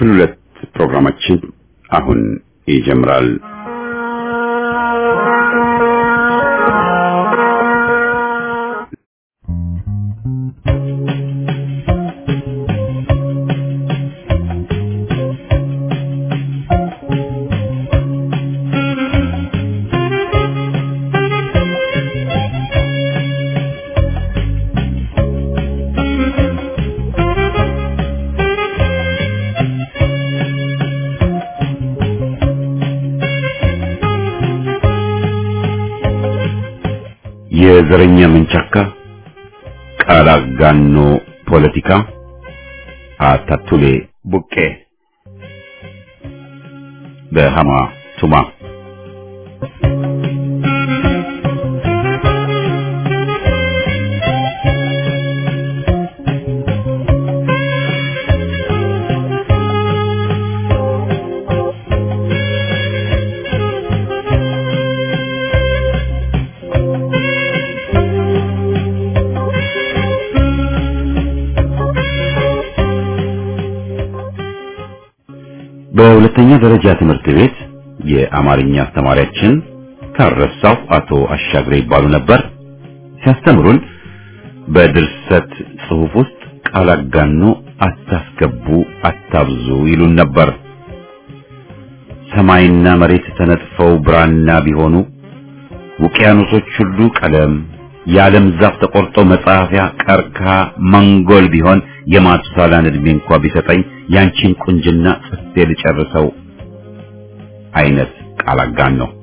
ክፍል ሁለት ፕሮግራማችን አሁን ይጀምራል። የዘረኛ መንቻካ ቃል አጋኖ ፖለቲካ አታቱሌ ቡቄ በሃማ ቱማ በሁለተኛ ደረጃ ትምህርት ቤት የአማርኛ አስተማሪያችን ካረሳው አቶ አሻግሬ ይባሉ ነበር። ሲያስተምሩን በድርሰት ጽሑፍ ውስጥ ቃል አጋኖ አታስገቡ፣ አታብዙ ይሉን ነበር። ሰማይና መሬት ተነጥፈው ብራና ቢሆኑ ውቅያኖሶች ሁሉ ቀለም የዓለም ዛፍ ተቆርጦ መጻፊያ ቀርከሃ መንጎል ቢሆን የማቱሳላን ዕድሜ እንኳ ቢሰጠኝ ያንቺን ቁንጅና ጽፌ ልጨርሰው አይነት ቃል አጋን ነው።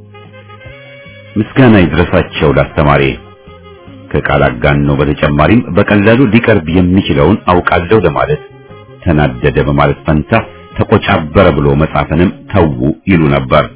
ምስጋና ይድረሳቸው ላስተማሪ። ከቃል አጋን ነው በተጨማሪም በቀላሉ ሊቀርብ የሚችለውን አውቃለሁ ለማለት ተናደደ በማለት ፈንታ ተቆጫበረ ብሎ መጻፍንም ተዉ ይሉ ነበር።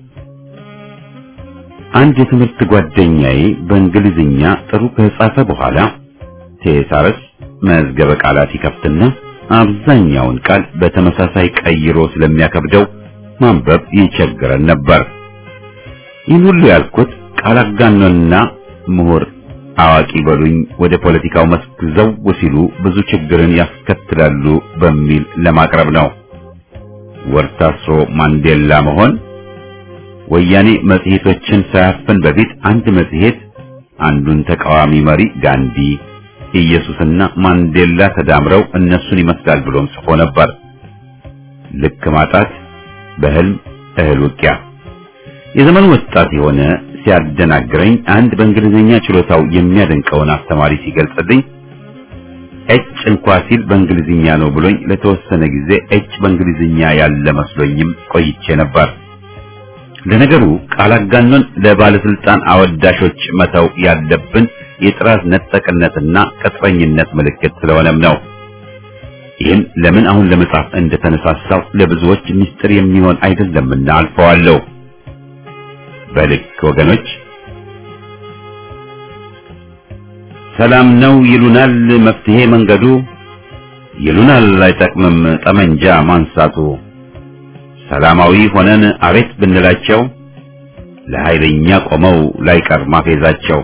አንድ የትምህርት ጓደኛዬ በእንግሊዝኛ ጥሩ ከጻፈ በኋላ ቴሳረስ መዝገበ ቃላት ይከፍትና አብዛኛውን ቃል በተመሳሳይ ቀይሮ ስለሚያከብደው ማንበብ ይቸግረን ነበር። ይህን ሁሉ ያልኩት ቃል አጋኖና ምሁር አዋቂ በሉኝ ወደ ፖለቲካው መስክ ዘው ሲሉ ብዙ ችግርን ያስከትላሉ በሚል ለማቅረብ ነው። ወርታስሮ ማንዴላ መሆን ወያኔ መጽሔቶችን ሳያፍን በፊት አንድ መጽሔት አንዱን ተቃዋሚ መሪ ጋንዲ፣ ኢየሱስና ማንዴላ ተዳምረው እነሱን ይመስላል ብሎም ጽፎ ነበር። ልክ ማጣት በህልም እህል ውቂያ። የዘመኑ ወጣት የሆነ ሲያደናግረኝ አንድ በእንግሊዝኛ ችሎታው የሚያደንቀውን አስተማሪ ሲገልጽልኝ ኤች እንኳ ሲል በእንግሊዝኛ ነው ብሎኝ ለተወሰነ ጊዜ ኤች በእንግሊዝኛ ያለ መስሎኝም ቆይቼ ነበር። ለነገሩ ቃል አጋኖን ለባለስልጣን አወዳሾች መተው ያለብን የጥራት ነጠቅነትና ቅጥረኝነት ምልክት ስለሆነም ነው። ይህን ለምን አሁን ለመጻፍ እንደተነሳሳው ለብዙዎች ምስጢር የሚሆን አይደለምና አልፈዋለሁ። በልክ ወገኖች፣ ሰላም ነው ይሉናል መፍትሄ መንገዱ፣ ይሉናል አይጠቅምም ጠመንጃ ማንሳቱ። ሰላማዊ ሆነን አቤት ብንላቸው ለኃይለኛ ቆመው ላይቀር ማፌዛቸው።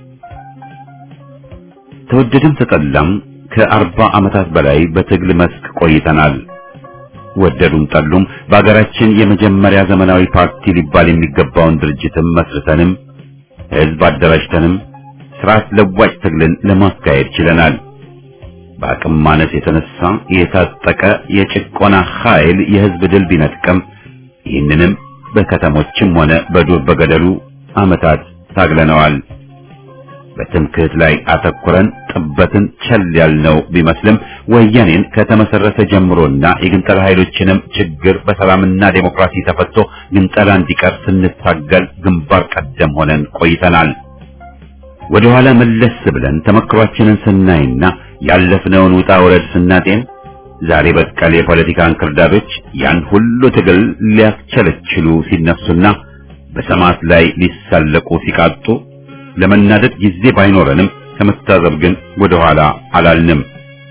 ተወደድም ተጠላም ከአርባ ዓመታት በላይ በትግል መስክ ቆይተናል። ወደዱም ጠሉም በአገራችን የመጀመሪያ ዘመናዊ ፓርቲ ሊባል የሚገባውን ድርጅትም መስርተንም ሕዝብ አደራጅተንም ስርዓት ለዋጭ ትግልን ለማካሄድ ችለናል። በአቅም ማነስ የተነሳ የታጠቀ የጭቆና ኃይል የህዝብ ድል ቢነጥቀም ይህንንም በከተሞችም ሆነ በዱር በገደሉ ዓመታት ታግለነዋል። በትምክህት ላይ አተኩረን ጥበትን ቸል ያልነው ቢመስልም ወያኔን ከተመሰረተ ጀምሮና የግንጠላ ኃይሎችንም ችግር በሰላምና ዴሞክራሲ ተፈቶ ግንጠላ እንዲቀር ስንታገል ግንባር ቀደም ሆነን ቆይተናል። ወደ ኋላ መለስ ብለን ተመክሯችንን ስናይና ያለፍነውን ውጣ ውረድ ስናጤን ዛሬ በቀል የፖለቲካ እንክርዳዶች ያን ሁሉ ትግል ሊያስቸለችሉ ሲነሱና በሰማዕት ላይ ሊሳለቁ ሲቃጡ ለመናደድ ጊዜ ባይኖረንም ከመታዘብ ግን ወደ ኋላ አላልንም።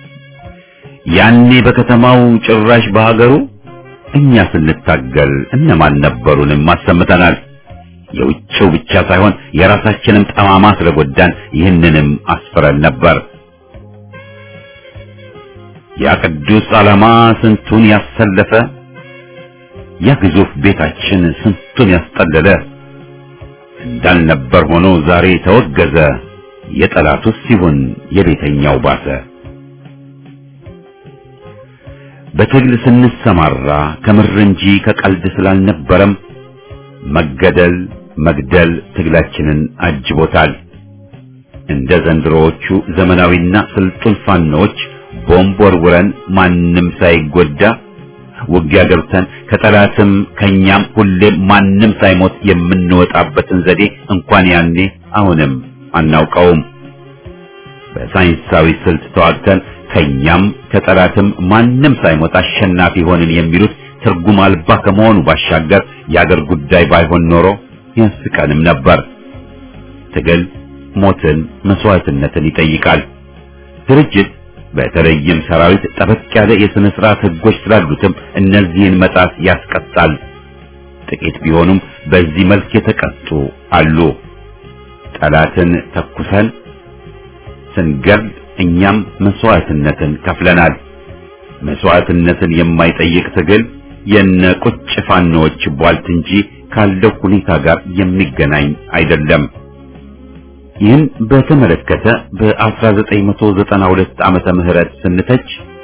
ያኔ በከተማው ጭራሽ በሀገሩ እኛ ስንታገል እነማን ነበሩንም አሰምተናል። የውጭው ብቻ ሳይሆን የራሳችንም ጠማማ ስለጎዳን ይህንንም አስፍረን ነበር። ያ ቅዱስ ዓላማ ስንቱን ያሰለፈ ያ ግዙፍ ቤታችን ስንቱን ያስጠለለ እንዳልነበር ሆኖ ዛሬ ተወገዘ። የጠላቱስ ሲሆን የቤተኛው ባሰ። በትግል ስንሰማራ ከምር እንጂ ከቀልድ ስላልነበረም መገደል መግደል ትግላችንን አጅቦታል። እንደ ዘንድሮዎቹ ዘመናዊና ስልጡን ፋኖች ቦምብ ወርውረን ማንም ሳይጎዳ ውጊያ ገብተን ከጠላትም ከኛም ሁሌም ማንም ሳይሞት የምንወጣበትን ዘዴ እንኳን ያኔ አሁንም አናውቀውም። በሳይንሳዊ ስልት ተዋግተን ከኛም ከጠላትም ማንም ሳይሞት አሸናፊ ሆንን የሚሉት ትርጉም አልባ ከመሆኑ ባሻገር የአገር ጉዳይ ባይሆን ኖሮ ያስቀንም ነበር። ትግል ሞትን፣ መስዋዕትነትን ይጠይቃል። ድርጅት በተለይም ሰራዊት ጠበቅ ያለ የሥነ ሥርዓት ሕጎች ስላሉትም እነዚህን መጣስ ያስቀጣል። ጥቂት ቢሆኑም በዚህ መልክ የተቀጡ አሉ። ጠላትን ተኩሰን ስንገል እኛም መስዋዕትነትን ከፍለናል። መስዋዕትነትን የማይጠይቅ ትግል የነ ቁጭ ፋኖዎች ቧልት እንጂ ካለው ሁኔታ ጋር የሚገናኝ አይደለም። ይህን በተመለከተ በ1992 ዓመተ ምህረት ስንተች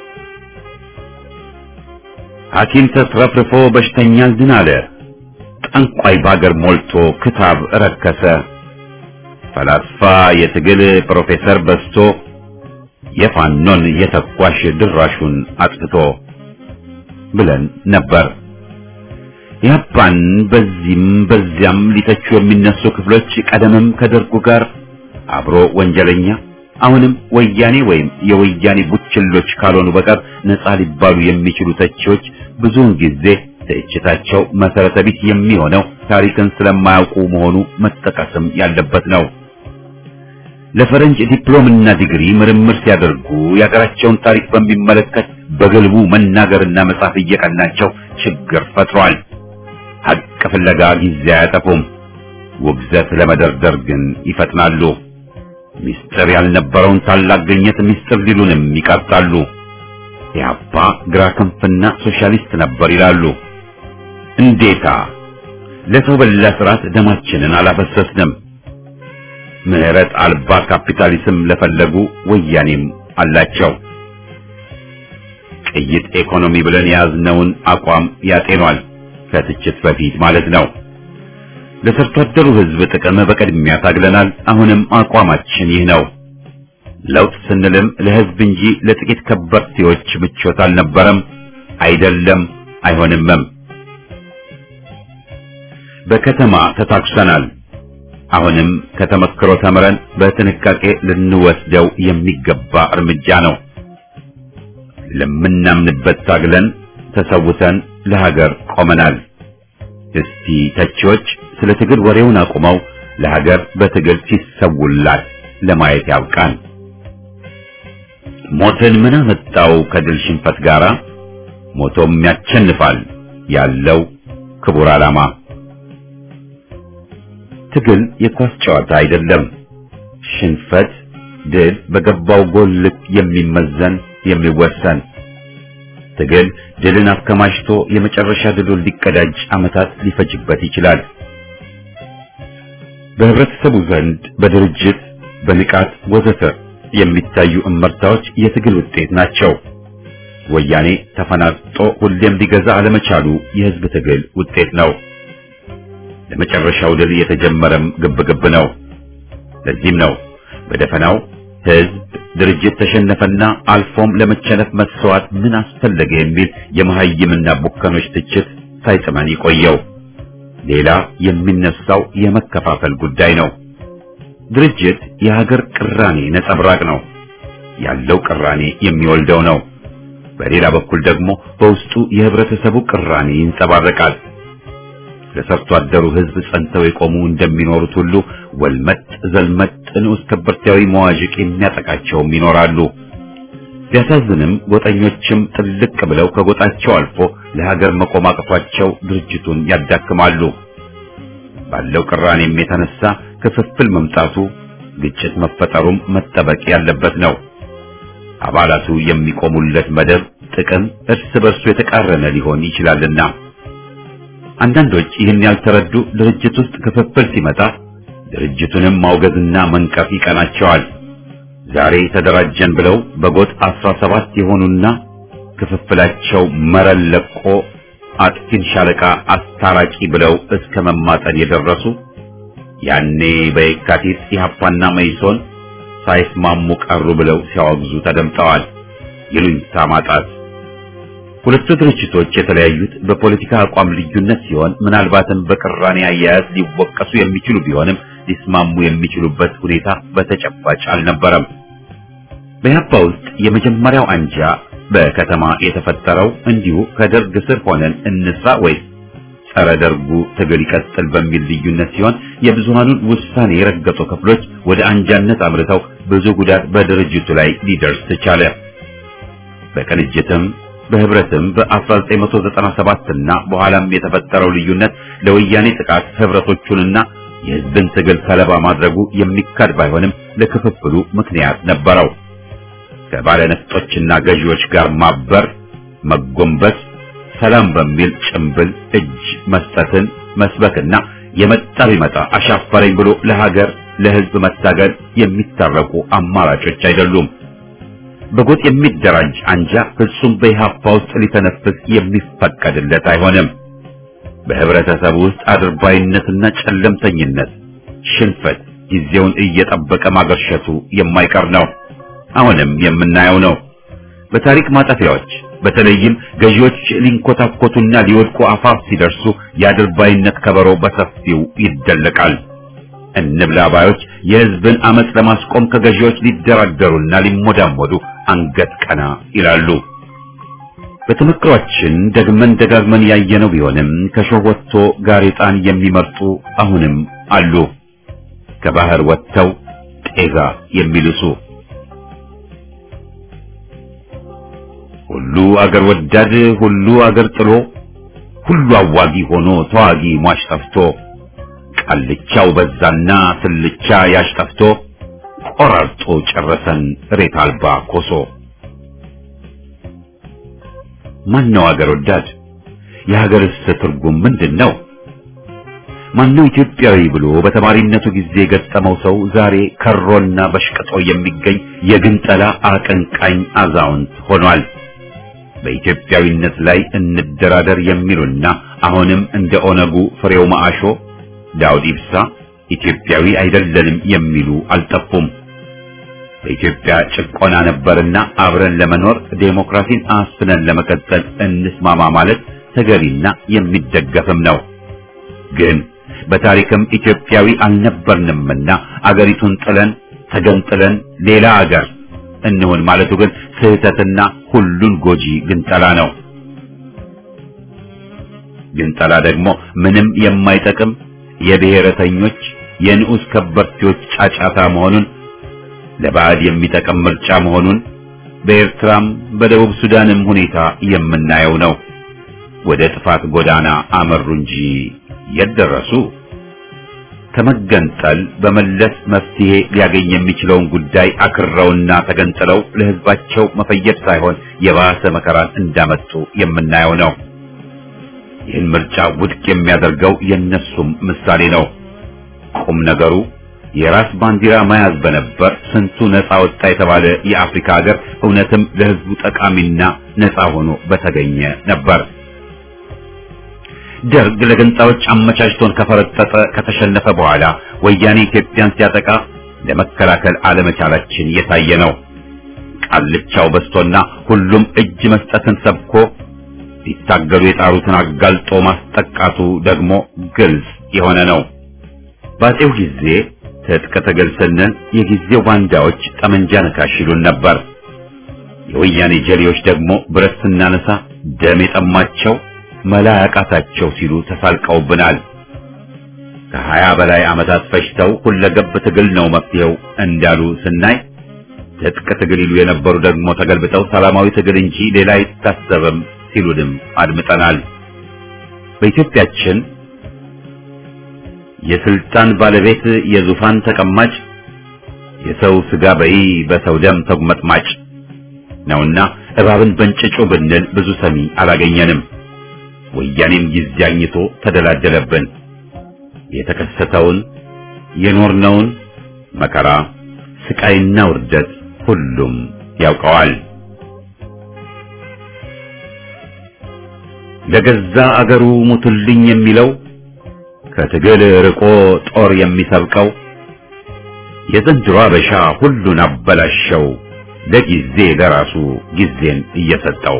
ሐኪም ተትረፍርፎ በሽተኛን ድን አለ፣ ጠንቋይ ባገር ሞልቶ ክታብ ረከሰ፣ ፈላስፋ የትግል ፕሮፌሰር በዝቶ የፋኖን የተኳሽ ድራሹን አጥፍቶ ብለን ነበር። ያፓን በዚህም በዚያም ሊተቹ የሚነሱ ክፍሎች ቀደምም ከደርጉ ጋር አብሮ ወንጀለኛ አሁንም ወያኔ ወይም የወያኔ ቡችሎች ካልሆኑ በቀር ነፃ ሊባሉ የሚችሉ ተቺዎች ብዙውን ጊዜ ትችታቸው መሰረተ ቢስ የሚሆነው ታሪክን ስለማያውቁ መሆኑ መጠቀስም ያለበት ነው። ለፈረንጅ ዲፕሎምና ዲግሪ ምርምር ሲያደርጉ የሀገራቸውን ታሪክ በሚመለከት በግልቡ መናገርና መጻፍ እየቀናቸው ችግር ፈጥሯል። ሀቅ ፍለጋ ጊዜ አያጠፉም። ውግዘት ለመደርደር ግን ይፈጥናሉ። ሚስጥር ያልነበረውን ታላቅ ግኝት ሚስጥር ሊሉንም ይቀርጣሉ። ኢህአፓ ግራ ክንፍና ሶሻሊስት ነበር ይላሉ። እንዴታ! ለሰው በላ ስርዓት ደማችንን አላፈሰስንም። ምህረት አልባ ካፒታሊዝም ለፈለጉ ወያኔም አላቸው። ቅይጥ ኢኮኖሚ ብለን የያዝነውን አቋም ያጤኗል። ከትችት በፊት ማለት ነው። ለሰርቶ አደሩ ሕዝብ ጥቅም በቅድሚያ ታግለናል። አሁንም አቋማችን ይህ ነው። ለውጥ ስንልም ለሕዝብ እንጂ ለጥቂት ከበርቴዎች ምቾት አልነበረም፣ አይደለም፣ አይሆንምም። በከተማ ተታኩሰናል። አሁንም ከተመክሮ ተምረን በጥንቃቄ ልንወስደው የሚገባ እርምጃ ነው። ለምናምንበት ታግለን ተሰውተን ለሀገር ቆመናል። እስቲ ተቺዎች ስለ ትግል ወሬውን አቁመው ለሀገር በትግል ሲሰውላት ለማየት ያብቃን። ሞትን ምን አመጣው ከድል ሽንፈት ጋራ? ሞቶም ያቸንፋል ያለው ክቡር ዓላማ። ትግል የኳስ ጨዋታ አይደለም። ሽንፈት፣ ድል በገባው ጎል ልክ የሚመዘን የሚወሰን ትግል ድልን አከማችቶ የመጨረሻ ድሉን ሊቀዳጅ ዓመታት ሊፈጅበት ይችላል። በህብረተሰቡ ዘንድ በድርጅት በንቃት ወዘተ የሚታዩ እመርታዎች የትግል ውጤት ናቸው። ወያኔ ተፈናጥጦ ሁሌም ሊገዛ አለመቻሉ የህዝብ ትግል ውጤት ነው። ለመጨረሻው ድል የተጀመረም ግብግብ ነው። ለዚህም ነው በደፈናው ህዝብ ድርጅት ተሸነፈና አልፎም ለመቸነፍ መስዋዕት ምን አስፈለገ የሚል የመሀይምና ቡከኖች ትችት ሳይጥመን ይቆየው። ሌላ የሚነሳው የመከፋፈል ጉዳይ ነው። ድርጅት የሀገር ቅራኔ ነጸብራቅ ነው። ያለው ቅራኔ የሚወልደው ነው። በሌላ በኩል ደግሞ በውስጡ የህብረተሰቡ ቅራኔ ይንጸባረቃል። ለሰርቶ አደሩ ህዝብ ጸንተው የቆሙ እንደሚኖሩት ሁሉ ወልመጥ ዘልመጥ ንዑስ ከበርቴያዊ መዋዥቅ የሚያጠቃቸውም ይኖራሉ። ቢያሳዝንም ጎጠኞችም ጥልቅ ብለው ከጎጣቸው አልፎ ለሀገር መቆም አቅቷቸው ድርጅቱን ያዳክማሉ። ባለው ቅራኔም የተነሳ ክፍፍል መምጣቱ፣ ግጭት መፈጠሩም መጠበቅ ያለበት ነው። አባላቱ የሚቆሙለት መደብ ጥቅም እርስ በርሱ የተቃረነ ሊሆን ይችላልና አንዳንዶች ይህን ያልተረዱ ድርጅት ውስጥ ክፍፍል ሲመጣ ድርጅቱንም ማውገዝና መንቀፍ ይቀናቸዋል። ዛሬ ተደራጀን ብለው በጎጥ አስራ ሰባት የሆኑና ክፍፍላቸው መረን ለቆ አጥፊን ሻለቃ አስታራቂ ብለው እስከ መማጠን የደረሱ ያኔ በየካቲት ኢህአፓና መይሶን ሳይስማሙ ቀሩ ብለው ሲያወግዙ ተደምጠዋል። ይሉኝታ ማጣት ሁለቱ ድርጅቶች የተለያዩት በፖለቲካ አቋም ልዩነት ሲሆን ምናልባትም በቅራኔ አያያዝ ሊወቀሱ የሚችሉ ቢሆንም ሊስማሙ የሚችሉበት ሁኔታ በተጨባጭ አልነበረም። በኢህአፓ ውስጥ የመጀመሪያው አንጃ በከተማ የተፈጠረው እንዲሁ ከደርግ ስር ሆነን እንስራ ወይስ ጸረ ደርጉ ትግል ይቀጥል በሚል ልዩነት ሲሆን የብዙሃኑን ውሳኔ የረገጡ ክፍሎች ወደ አንጃነት አምርተው ብዙ ጉዳት በድርጅቱ ላይ ሊደርስ ቻለ። በቅንጅትም በህብረትም በ1997 እና በኋላም የተፈጠረው ልዩነት ለወያኔ ጥቃት ህብረቶቹንና የህዝብን ትግል ሰለባ ማድረጉ የሚካድ ባይሆንም ለክፍፍሉ ምክንያት ነበረው። ከባለነፍጦችና ገዢዎች ጋር ማበር፣ መጎንበስ፣ ሰላም በሚል ጭምብል እጅ መስጠትን መስበክና የመጣ ቢመጣ አሻፈረኝ ብሎ ለሀገር ለህዝብ መታገል የሚታረቁ አማራጮች አይደሉም። በጎጥ የሚደራጅ አንጃ ፍጹም በኢህአፓ ውስጥ ሊተነፍስ የሚፈቀድለት አይሆንም። በህብረተሰቡ ውስጥ አድርባይነትና ጨለምተኝነት፣ ሽንፈት ጊዜውን እየጠበቀ ማገርሸቱ የማይቀር ነው። አሁንም የምናየው ነው። በታሪክ ማጠፊያዎች በተለይም ገዢዎች ሊንኮታኮቱና ሊወድቁ አፋፍ ሲደርሱ የአድርባይነት ከበሮ በሰፊው ይደለቃል። እንብላ ባዮች የህዝብን አመጽ ለማስቆም ከገዢዎች ሊደራደሩና ሊሞዳሞዱ አንገት ቀና ይላሉ። በተመክሯችን ደግመን ደጋግመን ያየነው ቢሆንም ከሾህ ወጥቶ ጋሬጣን የሚመርጡ አሁንም አሉ። ከባህር ወጥተው ጤዛ የሚልሱ ሁሉ አገር ወዳድ ሁሉ አገር ጥሎ ሁሉ አዋጊ ሆኖ ተዋጊ ሟች ጠፍቶ ቃልቻው በዛና ስልቻ ያሽ ጠፍቶ ቆራርጦ ጨረሰን ሬት አልባ ኮሶ። ማነው አገር ወዳድ? የሀገርስ ትርጉም ምንድን ነው? ማነው ኢትዮጵያዊ ብሎ በተማሪነቱ ጊዜ የገጠመው ሰው ዛሬ ከሮና በሽቅጦ የሚገኝ የግንጠላ አቀንቃኝ አዛውንት ሆኗል። በኢትዮጵያዊነት ላይ እንደራደር የሚሉና አሁንም እንደ ኦነጉ ፍሬው ማአሾ፣ ዳውድ ኢብሳ ኢትዮጵያዊ አይደለንም የሚሉ አልጠፉም። በኢትዮጵያ ጭቆና ነበርና አብረን ለመኖር ዴሞክራሲን አስፍነን ለመቀጠል እንስማማ ማለት ተገቢና የሚደገፍም ነው። ግን በታሪክም ኢትዮጵያዊ አልነበርንምና አገሪቱን ጥለን ተገንጥለን ሌላ አገር እንሆን ማለቱ ግን ስህተትና ሁሉን ጎጂ ግንጠላ ነው። ግንጠላ ደግሞ ምንም የማይጠቅም የብሔረተኞች የንዑስ ከበርቴዎች ጫጫታ መሆኑን ለባዕድ የሚጠቅም ምርጫ መሆኑን በኤርትራም በደቡብ ሱዳንም ሁኔታ የምናየው ነው። ወደ ጥፋት ጎዳና አመሩ እንጂ የት ደረሱ? ከመገንጠል በመለስ መፍትሄ ሊያገኝ የሚችለውን ጉዳይ አክረውና ተገንጥለው ለሕዝባቸው መፈየድ ሳይሆን የባሰ መከራን እንዳመጡ የምናየው ነው። ይህን ምርጫ ውድቅ የሚያደርገው የነሱም ምሳሌ ነው። ቁም ነገሩ የራስ ባንዲራ መያዝ በነበር ስንቱ ነፃ ወጣ የተባለ የአፍሪካ ሀገር እውነትም ለሕዝቡ ጠቃሚና ነፃ ሆኖ በተገኘ ነበር። ደርግ ለገንጣዮች አመቻችቶን ከፈረጠጠ ከተሸነፈ በኋላ ወያኔ ኢትዮጵያን ሲያጠቃ ለመከላከል አለመቻላችን የታየ ነው። ቃልቻው በስቶና ሁሉም እጅ መስጠትን ሰብኮ ሊታገሉ የጣሩትን አጋልጦ ማስጠቃቱ ደግሞ ግልጽ የሆነ ነው። ባጼው ጊዜ ትጥቅ ትግል ስንል የጊዜው ባንዳዎች ጠመንጃ ነካሽ ይሉን ነበር። የወያኔ ጀሌዎች ደግሞ ብረት ስናነሳ ደም የጠማቸው መላ ያቃታቸው ሲሉ ተሳልቀውብናል። ከሀያ በላይ ዓመታት ፈጅተው ሁለገብ ትግል ነው መፍትሄው እንዳሉ ስናይ ትጥቅ ትግል ይሉ የነበሩ ደግሞ ተገልብጠው ሰላማዊ ትግል እንጂ ሌላ አይታሰብም ሲሉንም አድምጠናል። በኢትዮጵያችን የስልጣን ባለቤት የዙፋን ተቀማጭ የሰው ስጋ በይ በሰው ደም ተጉመጥማጭ ነውና እባብን በእንጭጩ ብንል ብዙ ሰሚ አላገኘንም። ወያኔም ጊዜ አግኝቶ ተደላደለብን። የተከሰተውን የኖርነውን መከራ ስቃይና ውርደት ሁሉም ያውቀዋል። ለገዛ አገሩ ሙቱልኝ የሚለው ከትግል ርቆ ጦር የሚሰብቀው የዘንድሮ አበሻ ሁሉን አበላሸው ለጊዜ ለራሱ ጊዜን እየሰጠው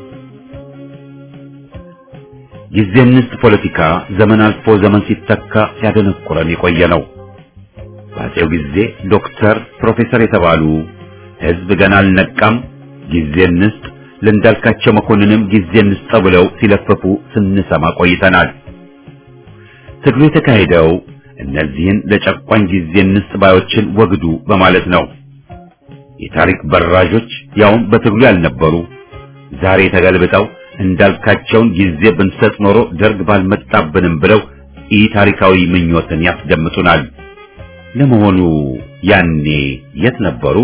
ጊዜ እንስት ፖለቲካ ዘመን አልፎ ዘመን ሲተካ ሲያደነቁረን የቆየ ነው። በአፄው ጊዜ ዶክተር፣ ፕሮፌሰር የተባሉ ሕዝብ ገና አልነቃም ጊዜ እንስጥ ለእንዳልካቸው መኮንንም ጊዜ እንስጠው ብለው ሲለፍፉ ስንሰማ ቆይተናል። ትግሉ የተካሄደው እነዚህን ለጨቋኝ ጊዜ እንስጥ ባዮችን ወግዱ በማለት ነው። የታሪክ በራዦች ያውም በትግሉ ያልነበሩ ዛሬ ተገልብጠው እንዳልካቸውን ጊዜ ብንሰጥ ኖሮ ደርግ ባልመጣብንም ብለው ኢ ታሪካዊ ምኞትን ያስደምጡናል። ለመሆኑ ያኔ የት ነበሩ?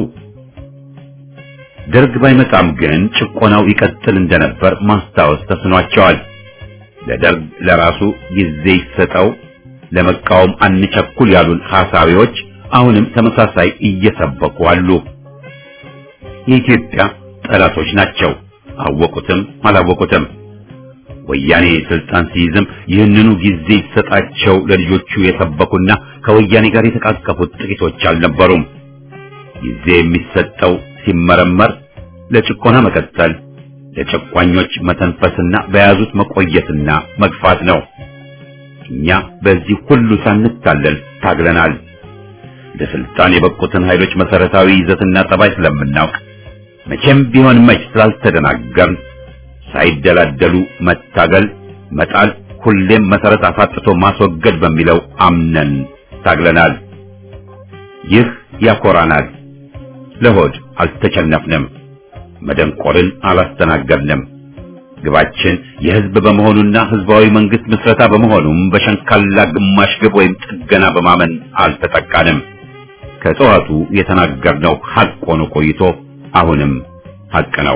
ደርግ ባይመጣም ግን ጭቆናው ይቀጥል እንደነበር ማስታወስ ተስኗቸዋል። ለደርግ ለራሱ ጊዜ ይሰጠው፣ ለመቃወም አንቸኩል ያሉን ሐሳቢዎች አሁንም ተመሳሳይ እየሰበኩ አሉ። የኢትዮጵያ ጠላቶች ናቸው፣ አወቁትም አላወቁትም። ወያኔ ስልጣን ሲይዝም ይህንኑ ጊዜ ይሰጣቸው ለልጆቹ የሰበኩና ከወያኔ ጋር የተቃቀፉት ጥቂቶች አልነበሩም። ጊዜ የሚሰጠው ሲመረመር ለጭቆና መቀጠል፣ ለጨቋኞች መተንፈስና በያዙት መቆየትና መግፋት ነው። እኛ በዚህ ሁሉ ሳንታለል ታግለናል። ለስልጣን የበቁትን ኃይሎች መሰረታዊ ይዘትና ጠባይ ስለምናውቅ መቼም ቢሆን መች ስላልተደናገርን ሳይደላደሉ መታገል፣ መጣል፣ ሁሌም መሰረት አሳጥቶ ማስወገድ በሚለው አምነን ታግለናል። ይህ ያኮራናል። ለሆድ አልተቸነፍንም፣ መደንቆርን አላስተናገድንም። ግባችን የህዝብ በመሆኑና ህዝባዊ መንግስት ምስረታ በመሆኑም በሸንካላ ግማሽ ግብ ወይም ጥገና በማመን አልተጠቃንም። ከጠዋቱ የተናገርነው ሐቅ ሆኖ ቆይቶ አሁንም ሐቅ ነው።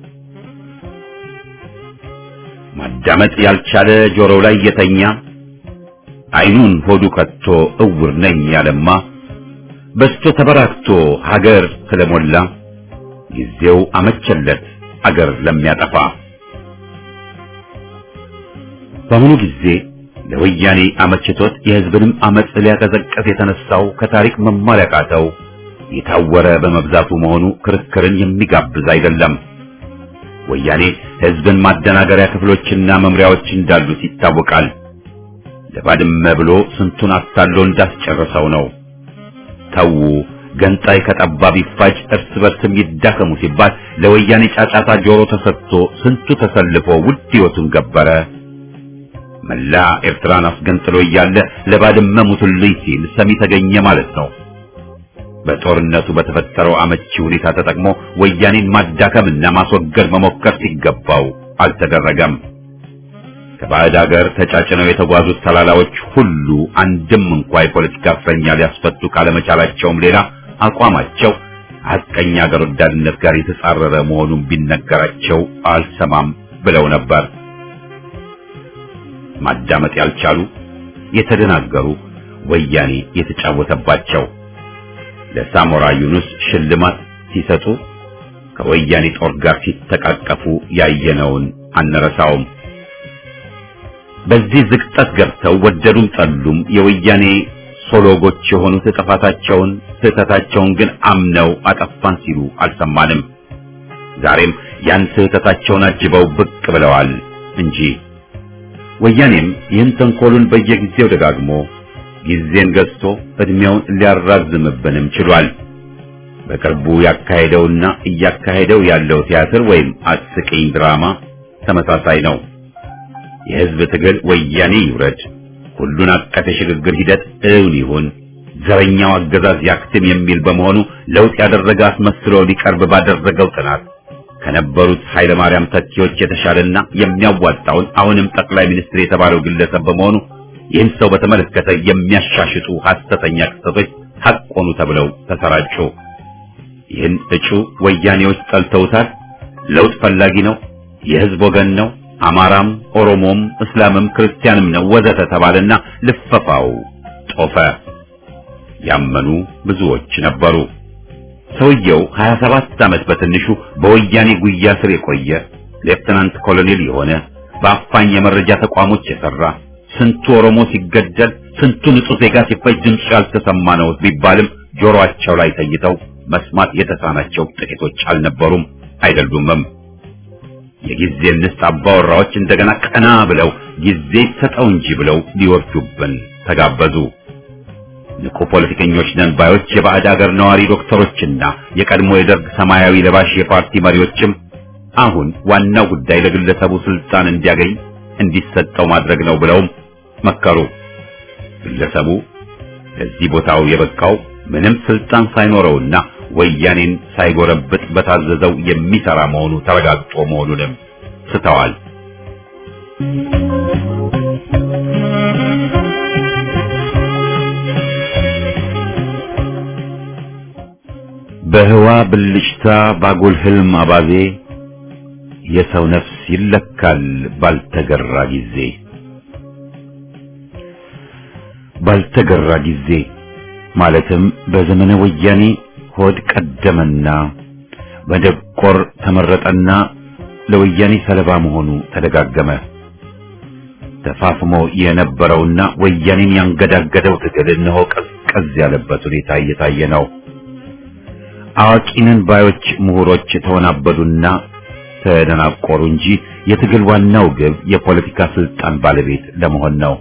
ማዳመጥ ያልቻለ ጆሮው ላይ የተኛ አይኑን ሆዱ ከቶ እውር ነኝ ያለማ በስቶ ተበራክቶ ሀገር ስለሞላ ጊዜው አመቸለት አገር ለሚያጠፋ በአሁኑ ጊዜ ለወያኔ አመችቶት የህዝብንም አመጽ ሊያቀዘቀዝ የተነሳው ከታሪክ መማር ያቃተው የታወረ በመብዛቱ መሆኑ ክርክርን የሚጋብዝ አይደለም። ወያኔ ህዝብን ማደናገሪያ ክፍሎችና መምሪያዎች እንዳሉት ይታወቃል። ለባድመ ብሎ ስንቱን አታሎ እንዳስጨረሰው ነው። ተዉ ገንጣይ ከጠባብ ይፋጅ እርስ በርስም ይዳከሙ ሲባል ለወያኔ ጫጫታ ጆሮ ተሰጥቶ ስንቱ ተሰልፎ ውድ ህይወቱን ገበረ። መላ ኤርትራን አስገንጥሎ እያለ ለባድመ ሙቱልኝ ሲል ሰሚ ተገኘ ማለት ነው። በጦርነቱ በተፈጠረው አመቺ ሁኔታ ተጠቅሞ ወያኔን ማዳከምና ማስወገድ መሞከር ሲገባው አልተደረገም። ከባዕድ ሀገር ተጫጭነው የተጓዙት ተላላዎች ሁሉ አንድም እንኳ የፖለቲካ እስረኛ ሊያስፈቱ ካለመቻላቸውም ሌላ አቋማቸው ሐቀኛ ሀገር ወዳድነት ጋር የተጻረረ መሆኑን ቢነገራቸው አልሰማም ብለው ነበር። ማዳመጥ ያልቻሉ የተደናገሩ ወያኔ የተጫወተባቸው ለሳሞራ ዩኑስ ሽልማት ሲሰጡ ከወያኔ ጦር ጋር ሲተቃቀፉ ያየነውን አንረሳውም። በዚህ ዝቅጠት ገብተው ወደዱም ጠሉም የወያኔ ሶሎጎች የሆኑት ጥፋታቸውን ስህተታቸውን ግን አምነው አጠፋን ሲሉ አልሰማንም። ዛሬም ያን ስህተታቸውን አጅበው ብቅ ብለዋል እንጂ ወያኔም ይህን ተንኮሉን በየጊዜው ደጋግሞ ጊዜን ገዝቶ እድሜውን ሊያራዝምብንም ችሏል። በቅርቡ ያካሄደውና እያካሄደው ያለው ቲያትር ወይም አስቂኝ ድራማ ተመሳሳይ ነው። የህዝብ ትግል ወያኔ ይውረድ፣ ሁሉን አቀፍ የሽግግር ሂደት እውን ይሁን፣ ዘረኛው አገዛዝ ያክትም የሚል በመሆኑ ለውጥ ያደረገ አስመስሎ ሊቀርብ ባደረገው ጥናት ከነበሩት ኃይለ ማርያም ተኪዎች የተሻለና የሚያዋጣውን አሁንም ጠቅላይ ሚኒስትር የተባለው ግለሰብ በመሆኑ ይህን ሰው በተመለከተ የሚያሻሽጡ ሐሰተኛ ክስተቶች ሐቅ ሆኑ ተብለው ተሰራጩ። ይህን እጩ ወያኔዎች ጠልተውታል። ለውጥ ፈላጊ ነው፣ የህዝብ ወገን ነው፣ አማራም፣ ኦሮሞም፣ እስላምም ክርስቲያንም ነው ወዘተ ተባለና ልፈፋው ጦፈ። ያመኑ ብዙዎች ነበሩ። ሰውየው 27 ዓመት በትንሹ በወያኔ ጉያ ስር የቆየ ሌፍተናንት ኮሎኔል የሆነ በአፋኝ የመረጃ ተቋሞች የሰራ ስንቱ ኦሮሞ ሲገደል ስንቱ ንጹህ ዜጋ ሲፈጅ ድምፁ ያልተሰማ ነው ቢባልም ጆሮአቸው ላይ ተኝተው መስማት የተሳናቸው ጥቂቶች አልነበሩም አይደሉምም። የጊዜ ንስት አባወራዎች እንደገና ቀና ብለው ጊዜ ሰጠው እንጂ ብለው ሊወርዱብን ተጋበዙ። ንቁ ፖለቲከኞች ነን ባዮች የባዕድ አገር ነዋሪ ዶክተሮችና የቀድሞ የደርግ ሰማያዊ ለባሽ የፓርቲ መሪዎችም አሁን ዋናው ጉዳይ ለግለሰቡ ስልጣን እንዲያገኝ እንዲሰጠው ማድረግ ነው ብለውም መከሩ። ግለሰቡ ለዚህ ቦታው የበቃው ምንም ስልጣን ሳይኖረውና ወያኔን ሳይጎረብጥ በታዘዘው የሚሰራ መሆኑ ተረጋግጦ መሆኑንም ስተዋል። በህዋ ብልጭታ ባጉል ህልም አባዜ የሰው ነፍስ ይለካል ባልተገራ ጊዜ ባልተገራ ጊዜ ማለትም በዘመነ ወያኔ ሆድ ቀደመና በደቆር ተመረጠና ለወያኔ ሰለባ መሆኑ ተደጋገመ። ተፋፍሞ የነበረውና ወያኔን ያንገዳገደው ትግል እነሆ ቀዝቀዝ ያለበት ሁኔታ እየታየ ነው። አዋቂንን ባዮች ምሁሮች ተወናበዱና ተደናቆሩ እንጂ የትግል ዋናው ግብ የፖለቲካ ስልጣን ባለቤት ለመሆን ነው።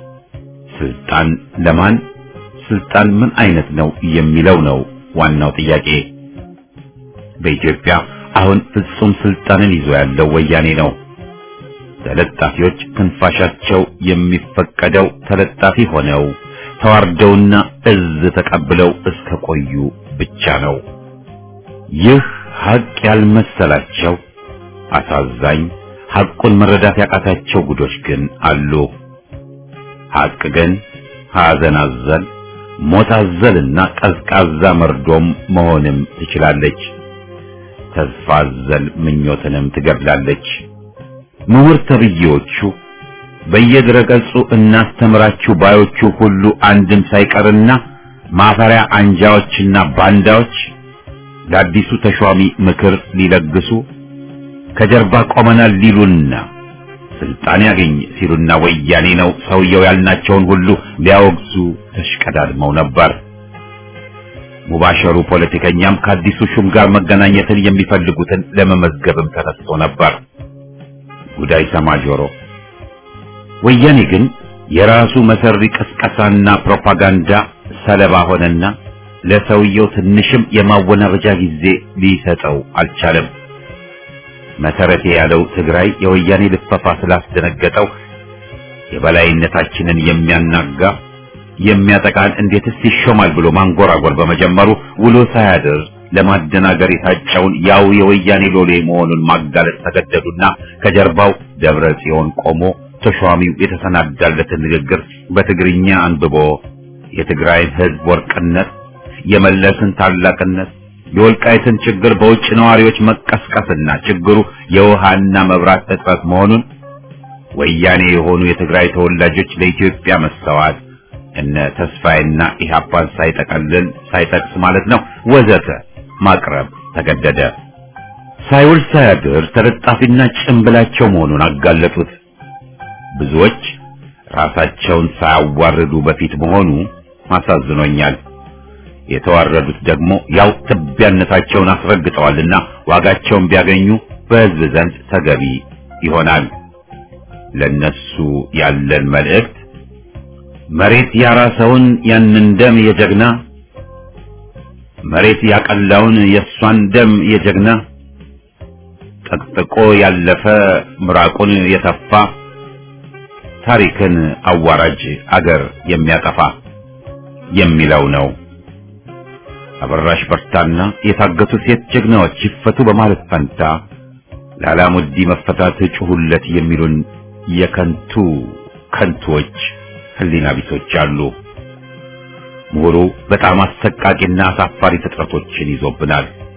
ስልጣን ለማን፣ ስልጣን ምን አይነት ነው የሚለው ነው ዋናው ጥያቄ። በኢትዮጵያ አሁን ፍጹም ስልጣንን ይዞ ያለው ወያኔ ነው። ተለጣፊዎች ክንፋሻቸው የሚፈቀደው ተለጣፊ ሆነው ተዋርደውና እዝ ተቀብለው እስከ ቆዩ ብቻ ነው። ይህ ሀቅ ያልመሰላቸው አሳዛኝ ሐቁን መረዳት ያቃታቸው ጉዶች ግን አሉ። ሐቅ ግን ሐዘን አዘል፣ ሞት አዘልና ቀዝቃዛ መርዶም መሆንም ትችላለች። ተስፋ አዘል ምኞትንም ትገድላለች። ምሁር ተብዬዎቹ በየድረገጹ እናስተምራችሁ ባዮቹ ሁሉ አንድም ሳይቀርና ማፈሪያ አንጃዎችና ባንዳዎች ለአዲሱ ተሿሚ ምክር ሊለግሱ ከጀርባ ቆመናል ሊሉና ስልጣን ያገኝ ሲሉና ወያኔ ነው ሰውየው ያልናቸውን ሁሉ ሊያወግዙ ተሽቀዳድመው ነበር። ሙባሸሩ ፖለቲከኛም ከአዲሱ ሹም ጋር መገናኘትን የሚፈልጉትን ለመመዝገብም ተነስቶ ነበር። ጉዳይ ሰማ ጆሮ። ወያኔ ግን የራሱ መሰሪ ቅስቀሳና ፕሮፓጋንዳ ሰለባ ሆነና ለሰውየው ትንሽም የማወናበጃ ጊዜ ሊሰጠው አልቻለም። መሰረቴ ያለው ትግራይ የወያኔ ልፈፋ ስላስደነገጠው የበላይነታችንን የሚያናጋ የሚያጠቃን እንዴትስ ይሾማል ብሎ ማንጎራጎር በመጀመሩ ውሎ ሳያድር ለማደናገር የታጨውን ያው የወያኔ ሎሌ መሆኑን ማጋለጥ ተገደዱና ከጀርባው ደብረ ጽዮን ቆሞ ተሿሚው የተሰናዳለትን ንግግር በትግርኛ አንብቦ የትግራይን ሕዝብ ወርቅነት፣ የመለስን ታላቅነት፣ የወልቃይትን ችግር በውጭ ነዋሪዎች መቀስቀስና ችግሩ የውሃና መብራት እጥረት መሆኑን ወያኔ የሆኑ የትግራይ ተወላጆች ለኢትዮጵያ መሰዋት እነ ተስፋይና ኢህአፓን ሳይጠቀልል ሳይጠቅስ ማለት ነው ወዘተ ማቅረብ ተገደደ። ሳይውል ሳያድር ተለጣፊና ጭምብላቸው መሆኑን አጋለጡት። ብዙዎች ራሳቸውን ሳያዋርዱ በፊት መሆኑ አሳዝኖኛል። የተዋረዱት ደግሞ ያው ትቢያነታቸውን አስረግጠዋልና ዋጋቸውን ቢያገኙ በሕዝብ ዘንድ ተገቢ ይሆናል። ለነሱ ያለን መልእክት መሬት ያራሰውን ያንን ደም የጀግና መሬት ያቀላውን የእሷን ደም የጀግና ጠቅጥቆ ያለፈ ምራቁን የተፋ ታሪክን አዋራጅ አገር የሚያጠፋ የሚለው ነው። አበራሽ በርታና የታገቱ ሴት ጀግናዎች ይፈቱ በማለት ፈንታ ለአላሙዲ መፈታት ጩሁለት የሚሉን የከንቱ ከንቶች ህሊና ቢሶች አሉ። ምሁሩ በጣም አሰቃቂና አሳፋሪ ፍጥረቶችን ይዞብናል።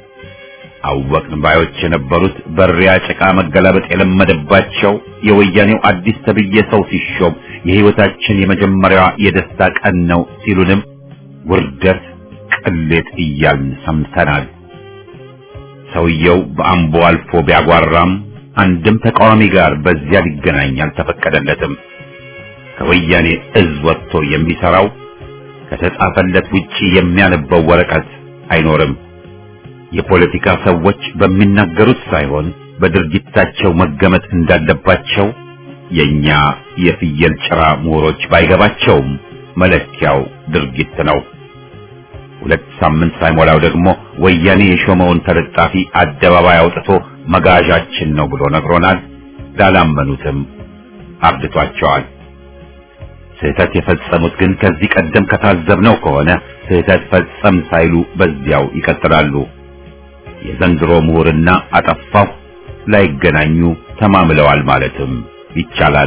አወቅን ባዮች የነበሩት በሪያ ጭቃ መገላበጥ የለመደባቸው የወያኔው አዲስ ተብዬ ሰው ሲሾም የሕይወታችን የመጀመሪያዋ የደስታ ቀን ነው ሲሉንም ውርደት፣ ቅሌት እያልን ሰምተናል። ሰውየው በአምቦ አልፎ ቢያጓራም አንድም ተቃዋሚ ጋር በዚያ ሊገናኝ አልተፈቀደለትም። ከወያኔ እዝ ወጥቶ የሚሰራው ከተጻፈለት ውጪ የሚያነበው ወረቀት አይኖርም። የፖለቲካ ሰዎች በሚናገሩት ሳይሆን በድርጊታቸው መገመት እንዳለባቸው የኛ የፍየል ጭራ ምሁሮች ባይገባቸውም መለኪያው ድርጊት ነው። ሁለት ሳምንት ሳይሞላው ደግሞ ወያኔ የሾመውን ተለጣፊ አደባባይ አውጥቶ መጋዣችን ነው ብሎ ነግሮናል። ላላመኑትም አብድቷቸዋል። ስህተት የፈጸሙት ግን ከዚህ ቀደም ከታዘብነው ከሆነ ስህተት ፈጸም ሳይሉ በዚያው ይቀጥላሉ። የዘንድሮ ምሁርና አጠፋሁ ላይገናኙ ተማምለዋል ማለትም ይቻላል።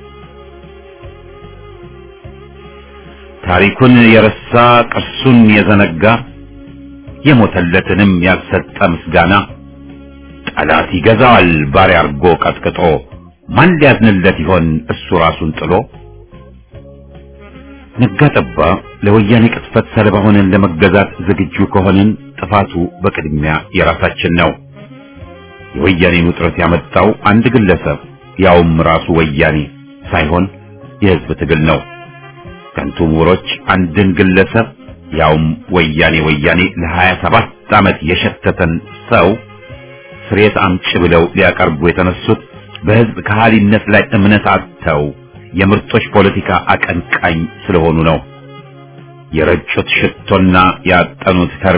ታሪኩን የረሳ ቅርሱን የዘነጋ የሞተለትንም ያልሰጠ ምስጋና ጠላት ይገዛዋል ባሪያ አርጎ ቀጥቅጦ ማን ሊያዝንለት ይሆን እሱ ራሱን ጥሎ። ነጋ ጠባ ለወያኔ ቅጥፈት ሰለባ ሆነን ለመገዛት ዝግጁ ከሆንን ጥፋቱ በቅድሚያ የራሳችን ነው። የወያኔን ውጥረት ያመጣው አንድ ግለሰብ ያውም ራሱ ወያኔ ሳይሆን የሕዝብ ትግል ነው። ከንቱ ምሁሮች አንድን ግለሰብ ያውም ወያኔ ወያኔ ለሀያ ሰባት ዓመት የሸተተን ሰው ስሬት አምጪ ብለው ሊያቀርቡ የተነሱት በሕዝብ ከሃሊነት ላይ እምነት አጥተው የምርጦች ፖለቲካ አቀንቃኝ ስለሆኑ ነው። የረጩት ሽቶና ያጠኑት ከርቤ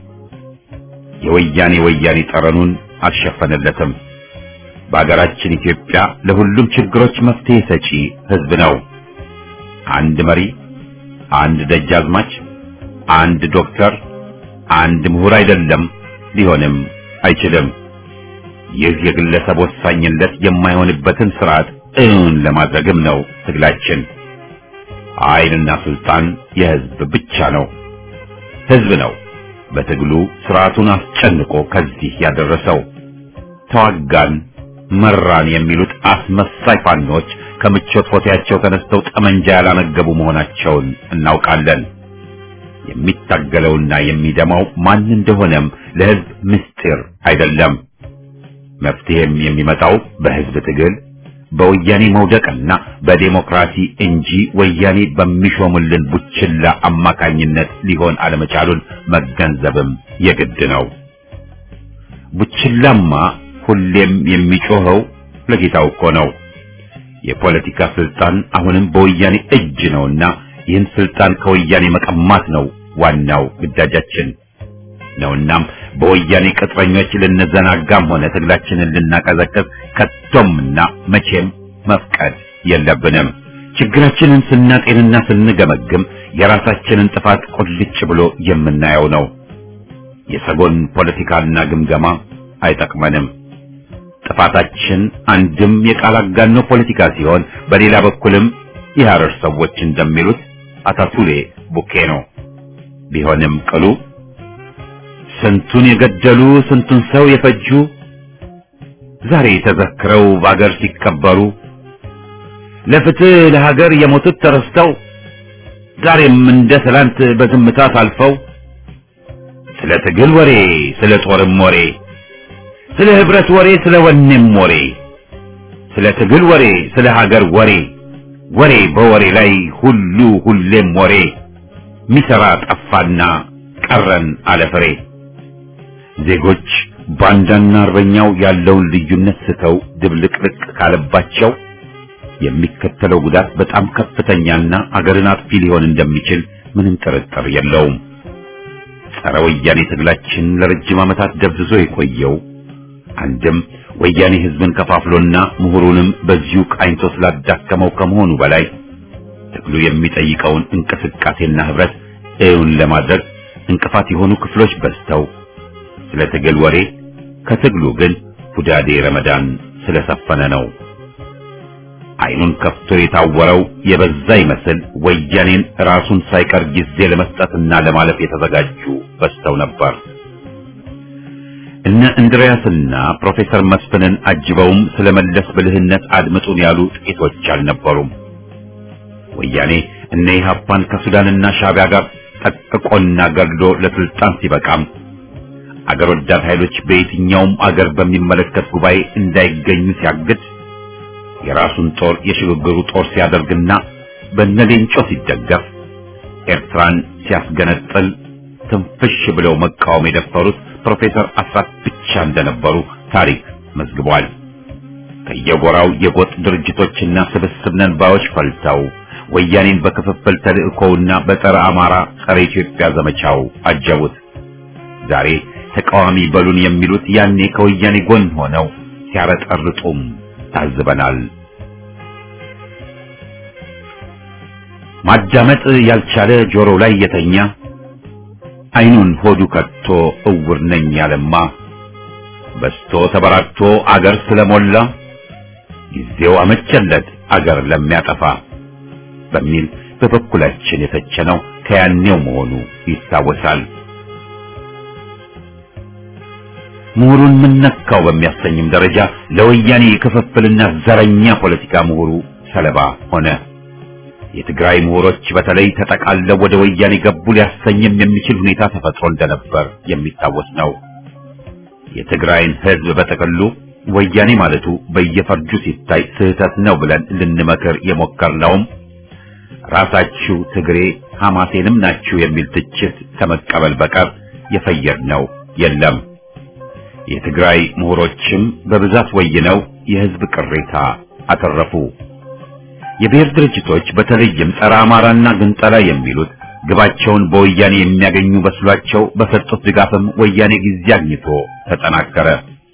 የወያኔ ወያኔ ጠረኑን አልሸፈነለትም። በአገራችን ኢትዮጵያ ለሁሉም ችግሮች መፍትሄ ሰጪ ሕዝብ ነው። አንድ መሪ፣ አንድ ደጃዝማች፣ አንድ ዶክተር፣ አንድ ምሁር አይደለም፣ ሊሆንም አይችልም። ይህ የግለሰብ ወሳኝነት የማይሆንበትን ስርዓት እውን ለማድረግም ነው ትግላችን። ኃይልና ስልጣን የሕዝብ ብቻ ነው። ሕዝብ ነው በትግሉ ስርዓቱን አስጨንቆ ከዚህ ያደረሰው። ተዋጋን መራን የሚሉት አስመሳይ ፋኖች ከምቾት ፎቴያቸው ተነስተው ጠመንጃ ያላነገቡ መሆናቸውን እናውቃለን። የሚታገለውና የሚደማው ማን እንደሆነም ለሕዝብ ምስጢር አይደለም። መፍትሄም የሚመጣው በሕዝብ ትግል በወያኔ መውደቅና በዴሞክራሲ እንጂ ወያኔ በሚሾምልን ቡችላ አማካኝነት ሊሆን አለመቻሉን መገንዘብም የግድ ነው። ቡችላማ ሁሌም የሚጮኸው ለጌታው እኮ ነው። የፖለቲካ ስልጣን አሁንም በወያኔ እጅ ነውና ይህን ስልጣን ከወያኔ መቀማት ነው ዋናው ግዳጃችን ነውናም በወያኔ ቅጥረኞች ልንዘናጋም ሆነ ትግላችንን ልናቀዘቅዝ ከቶምና መቼም መፍቀድ የለብንም። ችግራችንን ስናጤንና ስንገመግም የራሳችንን ጥፋት ቁልጭ ብሎ የምናየው ነው። የሰጎን ፖለቲካና ግምገማ አይጠቅመንም። ጥፋታችን አንድም የቃል አጋኖ ፖለቲካ ሲሆን፣ በሌላ በኩልም የሐረር ሰዎች እንደሚሉት አታቱሌ ቡኬ ነው። ቢሆንም ቅሉ ስንቱን የገደሉ ስንቱን ሰው የፈጁ ዛሬ ተዘክረው በአገር ሲከበሩ ለፍትህ ለሀገር የሞቱት ተረስተው ዛሬም እንደ ትላንት በዝምታ ታልፈው ስለ ትግል ወሬ ስለ ጦርም ወሬ ስለ ህብረት ወሬ ስለ ወኔም ወሬ ስለ ትግል ወሬ ስለ ሀገር ወሬ ወሬ በወሬ ላይ ሁሉ ሁሌም ወሬ ሚሰራ ጠፋና ቀረን አለፍሬ ዜጎች ባንዳና አርበኛው ያለውን ልዩነት ስተው ድብልቅልቅ ካለባቸው የሚከተለው ጉዳት በጣም ከፍተኛና አገርን አጥፊ ሊሆን እንደሚችል ምንም ጥርጥር የለውም። ጸረ ወያኔ ትግላችን ለረጅም ዓመታት ደብዝዞ የቆየው አንድም ወያኔ ህዝብን ከፋፍሎና ምሁሩንም በዚሁ ቃኝቶ ስላዳከመው ከመሆኑ በላይ ትግሉ የሚጠይቀውን እንቅስቃሴና ህብረት እውን ለማድረግ እንቅፋት የሆኑ ክፍሎች በዝተው ስለ ትግል ወሬ ከትግሉ ግን ሁዳዴ ረመዳን ስለሰፈነ ነው። አይኑን ከፍቶ የታወረው የበዛ ይመስል ወያኔን ራሱን ሳይቀር ጊዜ ለመስጠትና ለማለፍ የተዘጋጁ በዝተው ነበር። እነ እንድሪያስና ፕሮፌሰር መስፍንን አጅበውም ስለ መለስ ብልህነት አድምጡን ያሉ ጥቂቶች አልነበሩም። ወያኔ እነ ኢህአፓን ከሱዳንና ሻዕቢያ ጋር ጠቅቆና ገድሎ ለስልጣን ሲበቃም አገር ወዳድ ኃይሎች በየትኛውም አገር በሚመለከት ጉባኤ እንዳይገኙ ሲያግድ የራሱን ጦር የሽግግሩ ጦር ሲያደርግና በነሌንጮ ሲደገፍ ኤርትራን ሲያስገነጥል ትንፍሽ ብለው መቃወም የደፈሩት ፕሮፌሰር አስራት ብቻ እንደነበሩ ታሪክ መዝግቧል። ከየጎራው የጎጥ ድርጅቶችና ስብስብ ነን ባዮች ፈልተው ወያኔን በክፍፍል ተልእኮውና በጸረ አማራ ጸረ ኢትዮጵያ ዘመቻው አጀቡት። ዛሬ ተቃዋሚ በሉን የሚሉት ያኔ ከወያኔ ጎን ሆነው ሲያረጠርጡም ታዝበናል። ማዳመጥ ያልቻለ ጆሮ ላይ የተኛ አይኑን ሆዱ ከቶ እውር ነኝ ያለማ በስቶ ተበራክቶ አገር ስለሞላ ጊዜው አመቸለት አገር ለሚያጠፋ በሚል በበኩላችን የተቸነው ከያኔው መሆኑ ይታወሳል። ምሁሩን ምን ነካው በሚያሰኝም ደረጃ ለወያኔ የክፍፍልና ዘረኛ ፖለቲካ ምሁሩ ሰለባ ሆነ። የትግራይ ምሁሮች በተለይ ተጠቃለው ወደ ወያኔ ገቡ ሊያሰኝም የሚችል ሁኔታ ተፈጥሮ እንደነበር የሚታወስ ነው። የትግራይን ሕዝብ በጥቅሉ ወያኔ ማለቱ በየፈርጁ ሲታይ ስህተት ነው ብለን ልንመክር የሞከርነውም ራሳችሁ ትግሬ ሐማሴንም ናችሁ የሚል ትችት ከመቀበል በቀር የፈየድነው የለም። የትግራይ ምሁሮችም በብዛት ወይነው የሕዝብ ቅሬታ አተረፉ። የብሔር ድርጅቶች በተለይም ጸረ አማራና ግንጠላ የሚሉት ግባቸውን በወያኔ የሚያገኙ በስሏቸው በሰጡት ድጋፍም ወያኔ ጊዜ አግኝቶ ተጠናከረ።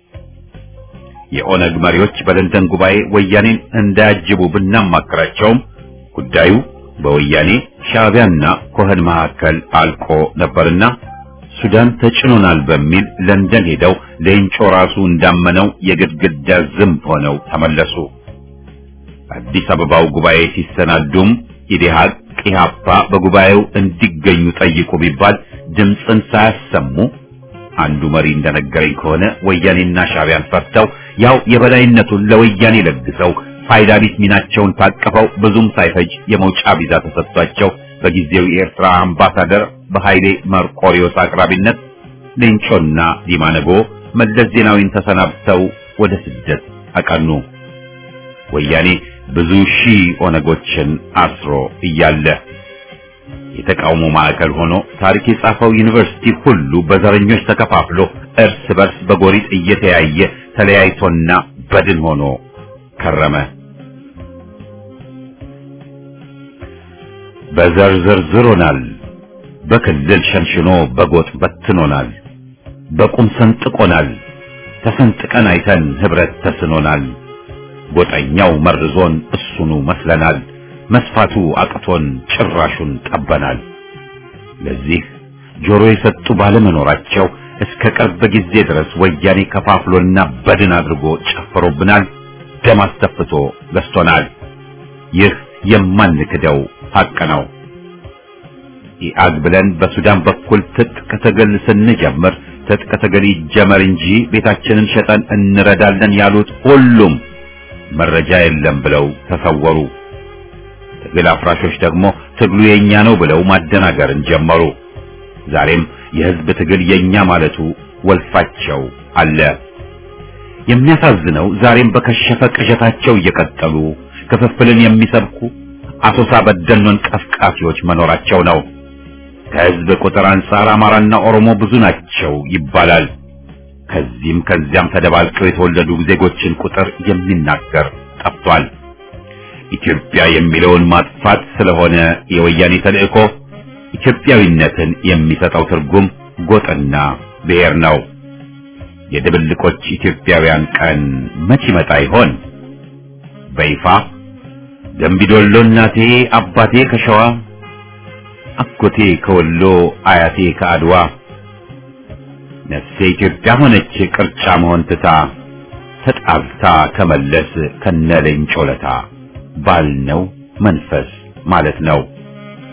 የኦነግ መሪዎች በለንደን ጉባኤ ወያኔን እንዳያጅቡ ብናማክራቸውም ጉዳዩ በወያኔ ሻዕቢያና ኮህን መካከል አልቆ ነበርና ሱዳን ተጭኖናል በሚል ለንደን ሄደው ሌንጮ ራሱ እንዳመነው የግድግዳ ዝምብ ሆነው ተመለሱ። አዲስ አበባው ጉባኤ ሲሰናዱም ኢዴሃቅ ኢህአፓ በጉባኤው እንዲገኙ ጠይቁ ቢባል ድምፅን ሳያሰሙ አንዱ መሪ እንደነገረኝ ከሆነ ወያኔና ሻዕቢያን ፈርተው ያው የበላይነቱን ለወያኔ ለግሰው ፋይዳ ቢስ ሚናቸውን ታቅፈው ብዙም ሳይፈጅ የመውጫ ቪዛ ተሰጥቷቸው በጊዜው የኤርትራ አምባሳደር በኃይሌ መርቆሪዮስ አቅራቢነት ሌንጮና ዲማነጎ መለስ ዜናዊን ተሰናብተው ወደ ስደት አቀኑ። ወያኔ ብዙ ሺህ ኦነጎችን አስሮ እያለ የተቃውሞ ማዕከል ሆኖ ታሪክ የጻፈው ዩኒቨርሲቲ ሁሉ በዘረኞች ተከፋፍሎ እርስ በርስ በጎሪጥ እየተያየ ተለያይቶና በድን ሆኖ ከረመ። በዘር ዘርዝሮናል፣ በክልል ሸንሽኖ በጎጥ በትኖናል፣ በቁም ሰንጥቆናል፣ ተሰንጥቀን አይተን ህብረት ተስኖናል። ጎጠኛው መርዞን እሱኑ መስለናል፣ መስፋቱ አቅቶን ጭራሹን ጠበናል። ለዚህ ጆሮ የሰጡ ባለመኖራቸው እስከ ቅርብ ጊዜ ድረስ ወያኔ ከፋፍሎና በድን አድርጎ ጨፍሮብናል፣ ደም አስተፍቶ ገዝቶናል። ይህ የማንክደው ሐቅ ነው። ኢአግ ብለን በሱዳን በኩል ትጥቅ ትግል ስንጀምር ትጥቅ ትግል ይጀመር እንጂ ቤታችንን ሸጠን እንረዳለን ያሉት ሁሉም መረጃ የለም ብለው ተሰወሩ። ትግል አፍራሾች ደግሞ ትግሉ የኛ ነው ብለው ማደናገርን ጀመሩ። ዛሬም የህዝብ ትግል የኛ ማለቱ ወልፋቸው አለ። የሚያሳዝነው ዛሬም በከሸፈ ቅዠታቸው እየቀጠሉ ክፍፍልን የሚሰብኩ አሶሳ በደኖን ቀፍቃፊዎች መኖራቸው ነው። ከህዝብ ቁጥር አንጻር አማራና ኦሮሞ ብዙ ናቸው ይባላል። ከዚህም ከዚያም ተደባልቀው የተወለዱ ዜጎችን ቁጥር የሚናገር ጠፍቷል። ኢትዮጵያ የሚለውን ማጥፋት ስለሆነ የወያኔ ተልእኮ ኢትዮጵያዊነትን የሚሰጠው ትርጉም ጎጥና ብሔር ነው። የድብልቆች ኢትዮጵያውያን ቀን መች ይመጣ ይሆን? በይፋ ደምቢዶሎ እናቴ አባቴ ከሸዋ አጎቴ ከወሎ አያቴ ከአድዋ ነፍሴ ኢትዮጵያ ሆነች ቅርጫ መሆን ትታ ተጣልታ ከመለስ ከነለኝ ጮለታ ባልነው መንፈስ ማለት ነው።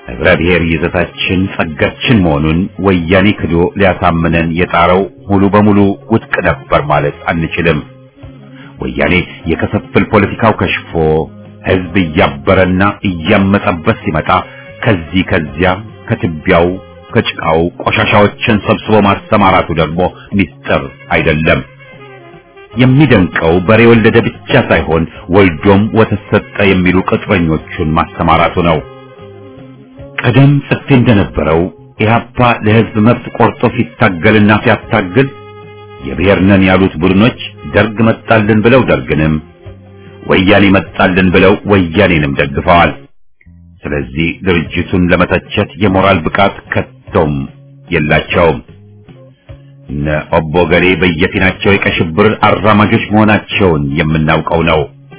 ህብረ ብሔር ይዘታችን ጸጋችን መሆኑን ወያኔ ክዶ ሊያሳምነን የጣረው ሙሉ በሙሉ ውድቅ ነበር ማለት አንችልም። ወያኔ የከሰፍል ፖለቲካው ከሽፎ ህዝብ እያበረና እያመጸበት ሲመጣ ከዚህ ከዚያ ከትቢያው ከጭቃው ቆሻሻዎችን ሰብስቦ ማሰማራቱ ደግሞ ሚስጥር አይደለም። የሚደንቀው በሬ ወለደ ብቻ ሳይሆን ወልዶም ወተት ሰጠ የሚሉ ቅጥረኞቹን ማሰማራቱ ነው። ቀደም ጽፌ እንደነበረው ኢህአፓ ለህዝብ መብት ቆርጦ ሲታገልና ሲያታግል የብሔር ነን ያሉት ቡድኖች ደርግ መጣልን ብለው ደርግንም ወያኔ መጣልን ብለው ወያኔንም ደግፈዋል። ስለዚህ ድርጅቱን ለመተቸት የሞራል ብቃት ከቶም የላቸውም። እነ ኦቦ ገሌ በየፊናቸው የቀይ ሽብር አራማጆች መሆናቸውን የምናውቀው ነው።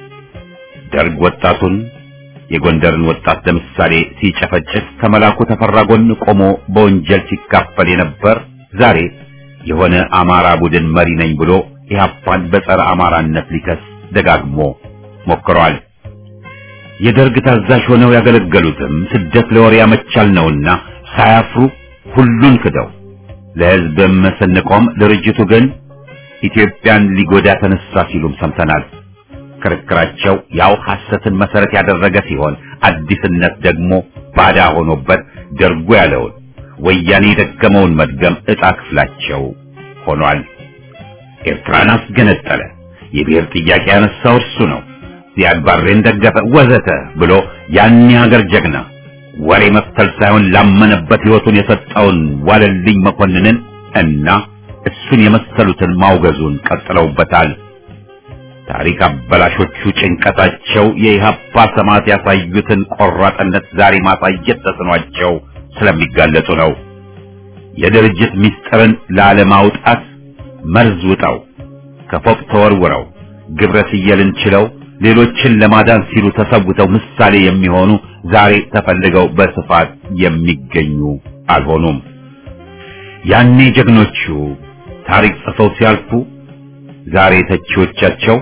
ደርግ ወጣቱን የጎንደርን ወጣት ለምሳሌ ሲጨፈጭፍ ከመላኩ ተፈራ ጎን ቆሞ በወንጀል ሲካፈል የነበር ዛሬ የሆነ አማራ ቡድን መሪ ነኝ ብሎ ኢህአፓን በጸረ አማራነት ሊከስ ደጋግሞ ሞክሯል። የደርግ ታዛዥ ሆነው ያገለገሉትም ስደት ለወሬ ያመቻል ነውና ሳያፍሩ ሁሉን ክደው ለህዝብም ስንቆም ድርጅቱ ግን ኢትዮጵያን ሊጎዳ ተነሳ ሲሉም ሰምተናል። ክርክራቸው ያው ሐሰትን መሰረት ያደረገ ሲሆን አዲስነት ደግሞ ባዳ ሆኖበት ደርጎ ያለውን ወያኔ የደገመውን መድገም ዕጣ ክፍላቸው ሆኗል። ኤርትራን አስገነጠለ፣ የብሔር ጥያቄ ያነሳው እርሱ ነው፣ ዚያድ ባሬን ደገፈ፣ ወዘተ ብሎ ያን የሀገር ጀግና ወሬ መፍተል ሳይሆን ላመነበት ሕይወቱን የሰጠውን ዋለልኝ መኮንንን እና እሱን የመሰሉትን ማውገዙን ቀጥለውበታል። ታሪክ አበላሾቹ ጭንቀታቸው የኢህአፓ ሰማዕት ያሳዩትን ቆራጥነት ዛሬ ማሳየት ተስኗቸው ስለሚጋለጡ ነው። የድርጅት ምስጢርን ላለማውጣት መርዝ ውጠው ከፎቅ ተወርውረው ግብረ ስየልን ችለው ሌሎችን ለማዳን ሲሉ ተሰውተው ምሳሌ የሚሆኑ ዛሬ ተፈልገው በስፋት የሚገኙ አልሆኑም። ያኔ ጀግኖቹ ታሪክ ጽፈው ሲያልፉ ዛሬ ተቺዎቻቸው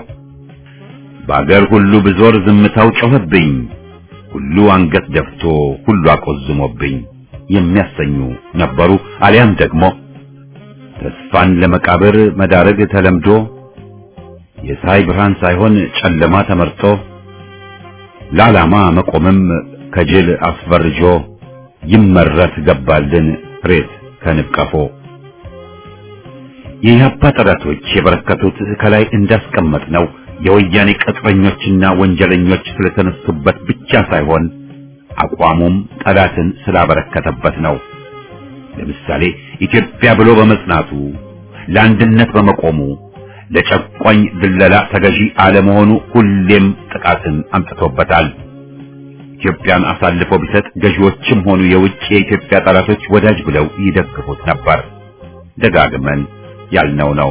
በአገር ሁሉ ብዞር ዝምታው ጮኸብኝ፣ ሁሉ አንገት ደፍቶ ሁሉ አቆዝሞብኝ የሚያሰኙ ነበሩ። አሊያም ደግሞ ተስፋን ለመቃብር መዳረግ ተለምዶ የፀሐይ ብርሃን ሳይሆን ጨለማ ተመርጦ ለዓላማ መቆምም ከጅል አስፈርጆ ይመረት ገባልን ሬት ከንብቀፎ የኢህአፓ ጠላቶች የበረከቱት ከላይ እንዳስቀመጥ ነው የወያኔ ቅጥረኞችና ወንጀለኞች ስለተነሱበት ብቻ ሳይሆን አቋሙም ጠላትን ስላበረከተበት ነው። ለምሳሌ ኢትዮጵያ ብሎ በመጽናቱ ለአንድነት በመቆሙ ለጨቋኝ ድለላ ተገዢ አለመሆኑ ሁሌም ጥቃትን አምጥቶበታል። ኢትዮጵያን አሳልፎ ቢሰጥ ገዢዎችም ሆኑ የውጭ የኢትዮጵያ ጠላቶች ወዳጅ ብለው ይደግፉት ነበር። ደጋግመን ያልነው ነው።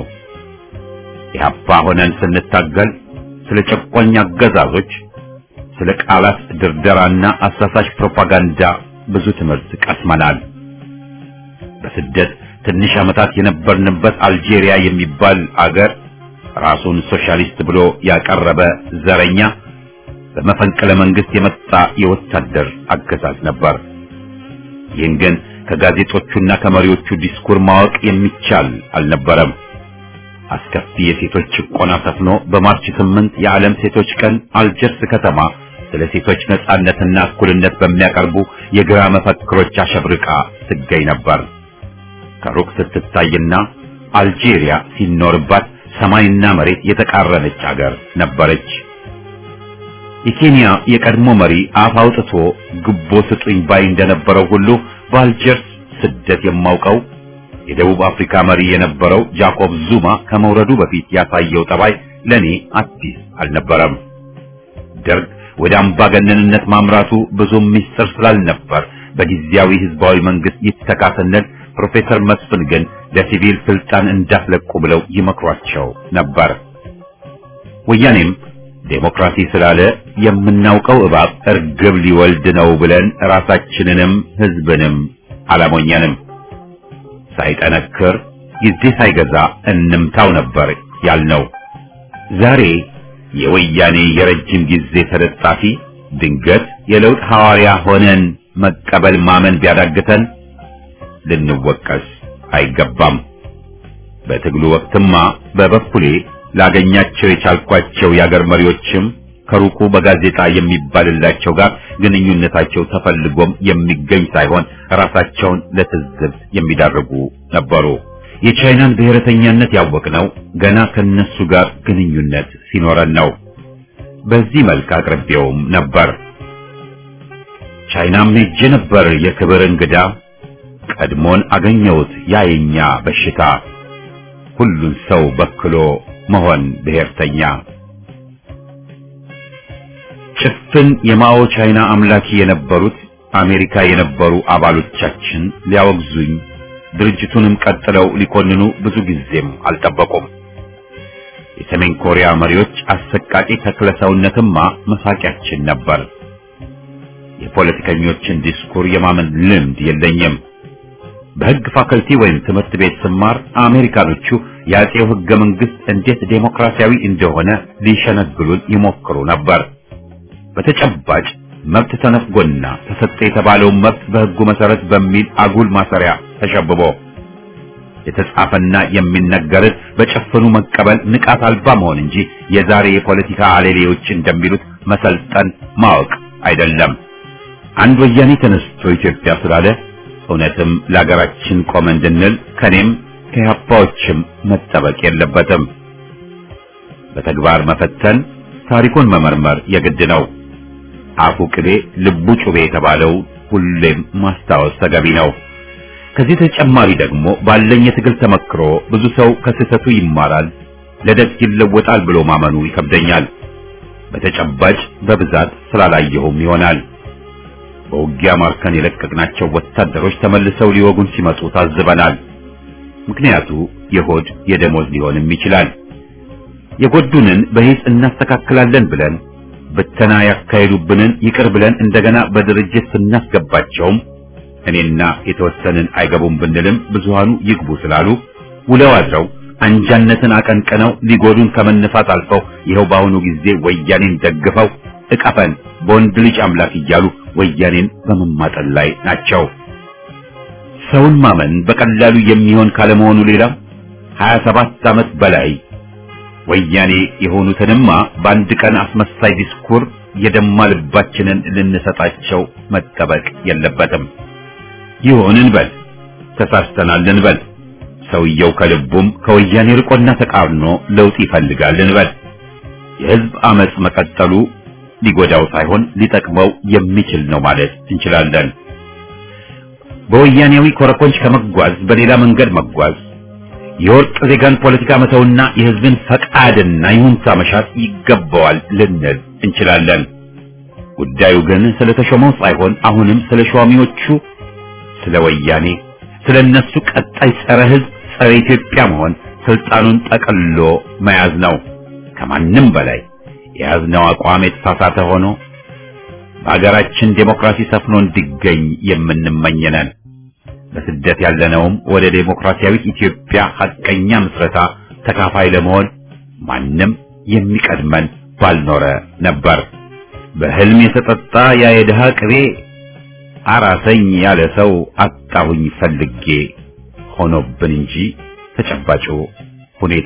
ኢህአፓ ሆነን ስንታገል ስለ ጨቋኝ አገዛዞች፣ ስለ ቃላት ድርደራና አሳሳች ፕሮፓጋንዳ ብዙ ትምህርት ቀስመናል። በስደት ትንሽ ዓመታት የነበርንበት አልጄሪያ የሚባል አገር ራሱን ሶሻሊስት ብሎ ያቀረበ ዘረኛ በመፈንቅለ መንግስት የመጣ የወታደር አገዛዝ ነበር። ይህን ግን ከጋዜጦቹና ከመሪዎቹ ዲስኩር ማወቅ የሚቻል አልነበረም። አስከፊ የሴቶች ጭቆና ሰፍኖ በማርች ስምንት የዓለም ሴቶች ቀን አልጀርስ ከተማ ስለ ሴቶች ነጻነትና እኩልነት በሚያቀርቡ የግራ መፈክሮች አሸብርቃ ትገኝ ነበር። ከሩቅ ስትታይና አልጄሪያ ሲኖርባት ሰማይና መሬት የተቃረነች አገር ነበረች። የኬንያ የቀድሞ መሪ አፍ አውጥቶ ግቦ ስጡኝ ባይ እንደነበረው ሁሉ በአልጀርስ ስደት የማውቀው የደቡብ አፍሪካ መሪ የነበረው ጃኮብ ዙማ ከመውረዱ በፊት ያሳየው ጠባይ ለኔ አዲስ አልነበረም። ደርግ ወደ አምባገነንነት ማምራቱ ብዙም ሚስጥር ስላልነበር በጊዜያዊ ህዝባዊ መንግስት ይተካ ስንል ፕሮፌሰር መስፍን ግን ለሲቪል ስልጣን እንዳትለቁ ብለው ይመክሯቸው ነበር። ወያኔም ዴሞክራሲ ስላለ የምናውቀው እባብ እርግብ ሊወልድ ነው ብለን ራሳችንንም ህዝብንም አላሞኘንም። ሳይጠነክር ጊዜ ሳይገዛ እንምታው ነበር ያልነው። ዛሬ የወያኔ የረጅም ጊዜ ተለጣፊ ድንገት የለውጥ ሐዋርያ ሆነን መቀበል ማመን ቢያዳግተን ልንወቀስ አይገባም። በትግሉ ወቅትማ በበኩሌ ላገኛቸው የቻልኳቸው የአገር መሪዎችም ከሩቁ በጋዜጣ የሚባልላቸው ጋር ግንኙነታቸው ተፈልጎም የሚገኝ ሳይሆን ራሳቸውን ለትዝብት የሚዳርጉ ነበሩ። የቻይናን ብሔረተኛነት ያወቅነው ገና ከነሱ ጋር ግንኙነት ሲኖረን ነው። በዚህ መልክ አቅርቤውም ነበር። ቻይናም ሄጄ ነበር የክብር እንግዳ፣ ቀድሞን አገኘሁት ያ የኛ በሽታ፣ ሁሉን ሰው በክሎ መሆን ብሔርተኛ። ጭፍን የማኦ ቻይና አምላኪ የነበሩት አሜሪካ የነበሩ አባሎቻችን ሊያወግዙኝ ድርጅቱንም ቀጥለው ሊኮንኑ ብዙ ጊዜም አልጠበቁም። የሰሜን ኮሪያ መሪዎች አሰቃቂ ተክለ ሰውነትማ መሳቂያችን ነበር። የፖለቲከኞችን ዲስኩር የማመን ልምድ የለኝም። በሕግ ፋከልቲ ወይም ትምህርት ቤት ስማር አሜሪካኖቹ የአጼው ሕገ መንግሥት እንዴት ዴሞክራሲያዊ እንደሆነ ሊሸነግሉን ይሞክሩ ነበር። በተጨባጭ መብት ተነፍጎና ተሰጠ የተባለውን መብት በሕጉ መሰረት በሚል አጉል ማሰሪያ ተሸብቦ የተጻፈና የሚነገርን በጨፍኑ መቀበል ንቃት አልባ መሆን እንጂ የዛሬ የፖለቲካ አሌሌዎች እንደሚሉት መሰልጠን ማወቅ አይደለም። አንድ ወያኔ ተነስቶ ኢትዮጵያ ስላለ እውነትም ለሀገራችን ቆመ እንድንል ከኔም ከያፓዎችም መጠበቅ የለበትም። በተግባር መፈተን፣ ታሪኩን መመርመር የግድ ነው። አፉ ቅቤ ልቡ ጩቤ የተባለው ሁሌም ማስታወስ ተገቢ ነው። ከዚህ ተጨማሪ ደግሞ ባለኝ የትግል ተመክሮ ብዙ ሰው ከስህተቱ ይማራል፣ ለደግ ይለወጣል ብሎ ማመኑ ይከብደኛል። በተጨባጭ በብዛት ስላላየሁም ይሆናል። በውጊያ ማርከን የለቀቅናቸው ወታደሮች ተመልሰው ሊወጉን ሲመጡ ታዝበናል። ምክንያቱ የሆድ የደሞዝ ሊሆንም ይችላል። የጎዱንን በሂስ እናስተካክላለን ብለን ብተና ያካሄዱብንን ይቅር ብለን እንደገና በድርጅት ስናስገባቸውም እኔና የተወሰንን አይገቡም ብንልም ብዙሃኑ ይግቡ ስላሉ ውለው አድረው አንጃነትን አቀንቅነው ሊጎዱን ከመነፋት አልፈው ይኸው በአሁኑ ጊዜ ወያኔን ደግፈው እቀፈን በወንድ ልጅ አምላክ እያሉ ወያኔን በመማጠን ላይ ናቸው። ሰውን ማመን በቀላሉ የሚሆን ካለመሆኑ ሌላ 27 ዓመት በላይ ወያኔ የሆኑትንማ በአንድ ቀን አስመሳይ ዲስኩር የደማ ልባችንን ልንሰጣቸው መጠበቅ የለበትም። ይሁን እንበል፣ ተሳስተናል እንበል። ሰውየው ከልቡም ከወያኔ ርቆና ተቃርኖ ለውጥ ይፈልጋል እንበል። የህዝብ አመጽ መቀጠሉ ሊጎዳው ሳይሆን ሊጠቅመው የሚችል ነው ማለት እንችላለን። በወያኔያዊ ኮረኮንች ከመጓዝ በሌላ መንገድ መጓዝ የወርቅ ዜጋን ፖለቲካ መተውና የህዝብን ፈቃድና ይሁንታ መሻት ይገባዋል ልንል እንችላለን። ጉዳዩ ግን ስለተሾመው ሳይሆን አሁንም ስለ ሿሚዎቹ፣ ስለ ወያኔ፣ ስለ እነሱ ቀጣይ ጸረ ህዝብ፣ ጸረ ኢትዮጵያ መሆን ስልጣኑን ጠቅሎ መያዝ ነው። ከማንም በላይ የያዝነው አቋም የተሳሳተ ሆኖ በሀገራችን ዴሞክራሲ ሰፍኖ እንዲገኝ የምንመኝነን በስደት ያለነውም ወደ ዴሞክራሲያዊት ኢትዮጵያ ሐቀኛ ምስረታ ተካፋይ ለመሆን ማንም የሚቀድመን ባልኖረ ነበር። በህልም የተጠጣ ያ የድሃ ቅቤ አራሰኝ ያለ ሰው አጣሁኝ ፈልጌ ሆኖብን እንጂ ተጨባጩ ሁኔታ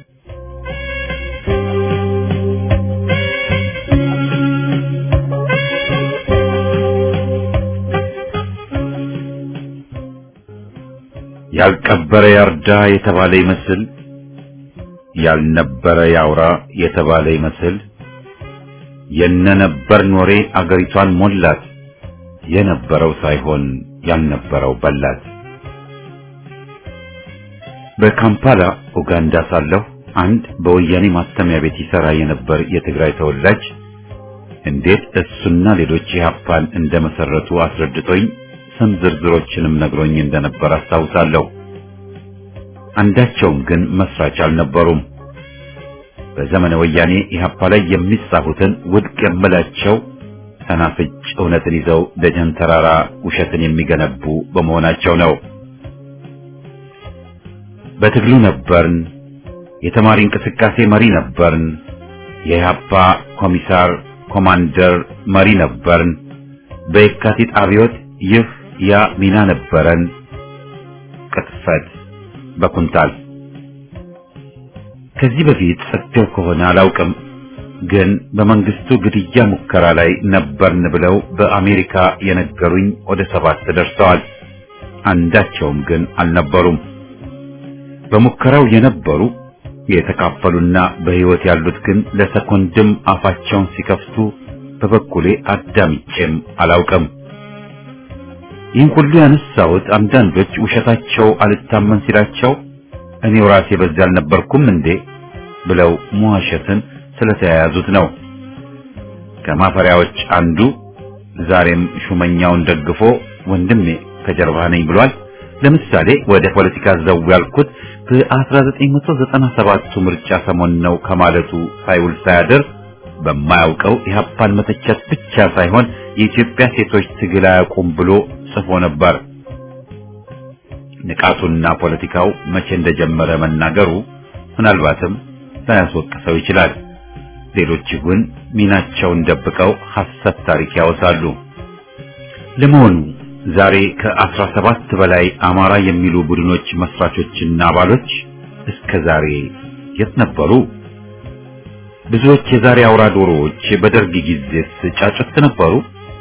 ያልቀበረ ያርዳ የተባለ ይመስል ያልነበረ ያውራ የተባለ ይመስል የነነበር ኖሬ አገሪቷን ሞላት የነበረው ሳይሆን ያልነበረው በላት። በካምፓላ ኡጋንዳ ሳለሁ አንድ በወያኔ ማተሚያ ቤት ይሰራ የነበር የትግራይ ተወላጅ እንዴት እሱና ሌሎች ኢህአፓን እንደመሰረቱ አስረድቶኝ ስም ዝርዝሮችንም ነግሮኝ እንደነበር አስታውሳለሁ። አንዳቸውም ግን መስራች አልነበሩም። በዘመነ ወያኔ ኢህአፓ ላይ የሚጻፉትን ውድቅ የምላቸው ሰናፍጭ እውነትን ይዘው ደጀን ተራራ ውሸትን የሚገነቡ በመሆናቸው ነው። በትግሉ ነበርን። የተማሪ እንቅስቃሴ መሪ ነበርን። የኢህአፓ ኮሚሳር ኮማንደር መሪ ነበርን። በየካቲት አብዮት ይህ ያ ሚና ነበረን። ቅጥፈት በኩንታል ከዚህ በፊት ጽፌው ከሆነ አላውቅም፣ ግን በመንግስቱ ግድያ ሙከራ ላይ ነበርን ብለው በአሜሪካ የነገሩኝ ወደ ሰባት ደርሰዋል። አንዳቸውም ግን አልነበሩም። በሙከራው የነበሩ የተካፈሉና በሕይወት ያሉት ግን ለሰኮንድም አፋቸውን ሲከፍቱ በበኩሌ አዳምጬም አላውቅም። ይህን ሁሉ ያነሳሁት አንዳንዶች ውሸታቸው አልታመን ሲላቸው እኔው ራሴ በዚህ አልነበርኩም እንዴ ብለው መዋሸትን ስለተያያዙት ነው። ከማፈሪያዎች አንዱ ዛሬም ሹመኛውን ደግፎ ወንድሜ ከጀርባ ነኝ ብሏል። ለምሳሌ ወደ ፖለቲካ ዘው ያልኩት በ1997 ምርጫ ሰሞን ነው ከማለቱ ሳይውል ሳያድር በማያውቀው ኢህአፓን መተቸት ብቻ ሳይሆን የኢትዮጵያ ሴቶች ትግል አያውቁም ብሎ ጽፎ ነበር። ንቃቱና ፖለቲካው መቼ እንደጀመረ መናገሩ ምናልባትም ላያስወቅሰው ይችላል። ሌሎች ግን ሚናቸውን ደብቀው ሐሰት ታሪክ ያወሳሉ። ለመሆኑ ዛሬ ከአስራ ሰባት በላይ አማራ የሚሉ ቡድኖች መስራቾችና አባሎች እስከ ዛሬ የት ነበሩ? ብዙዎች የዛሬ አውራ ዶሮዎች በደርግ ጊዜስ ጫጩት ነበሩ?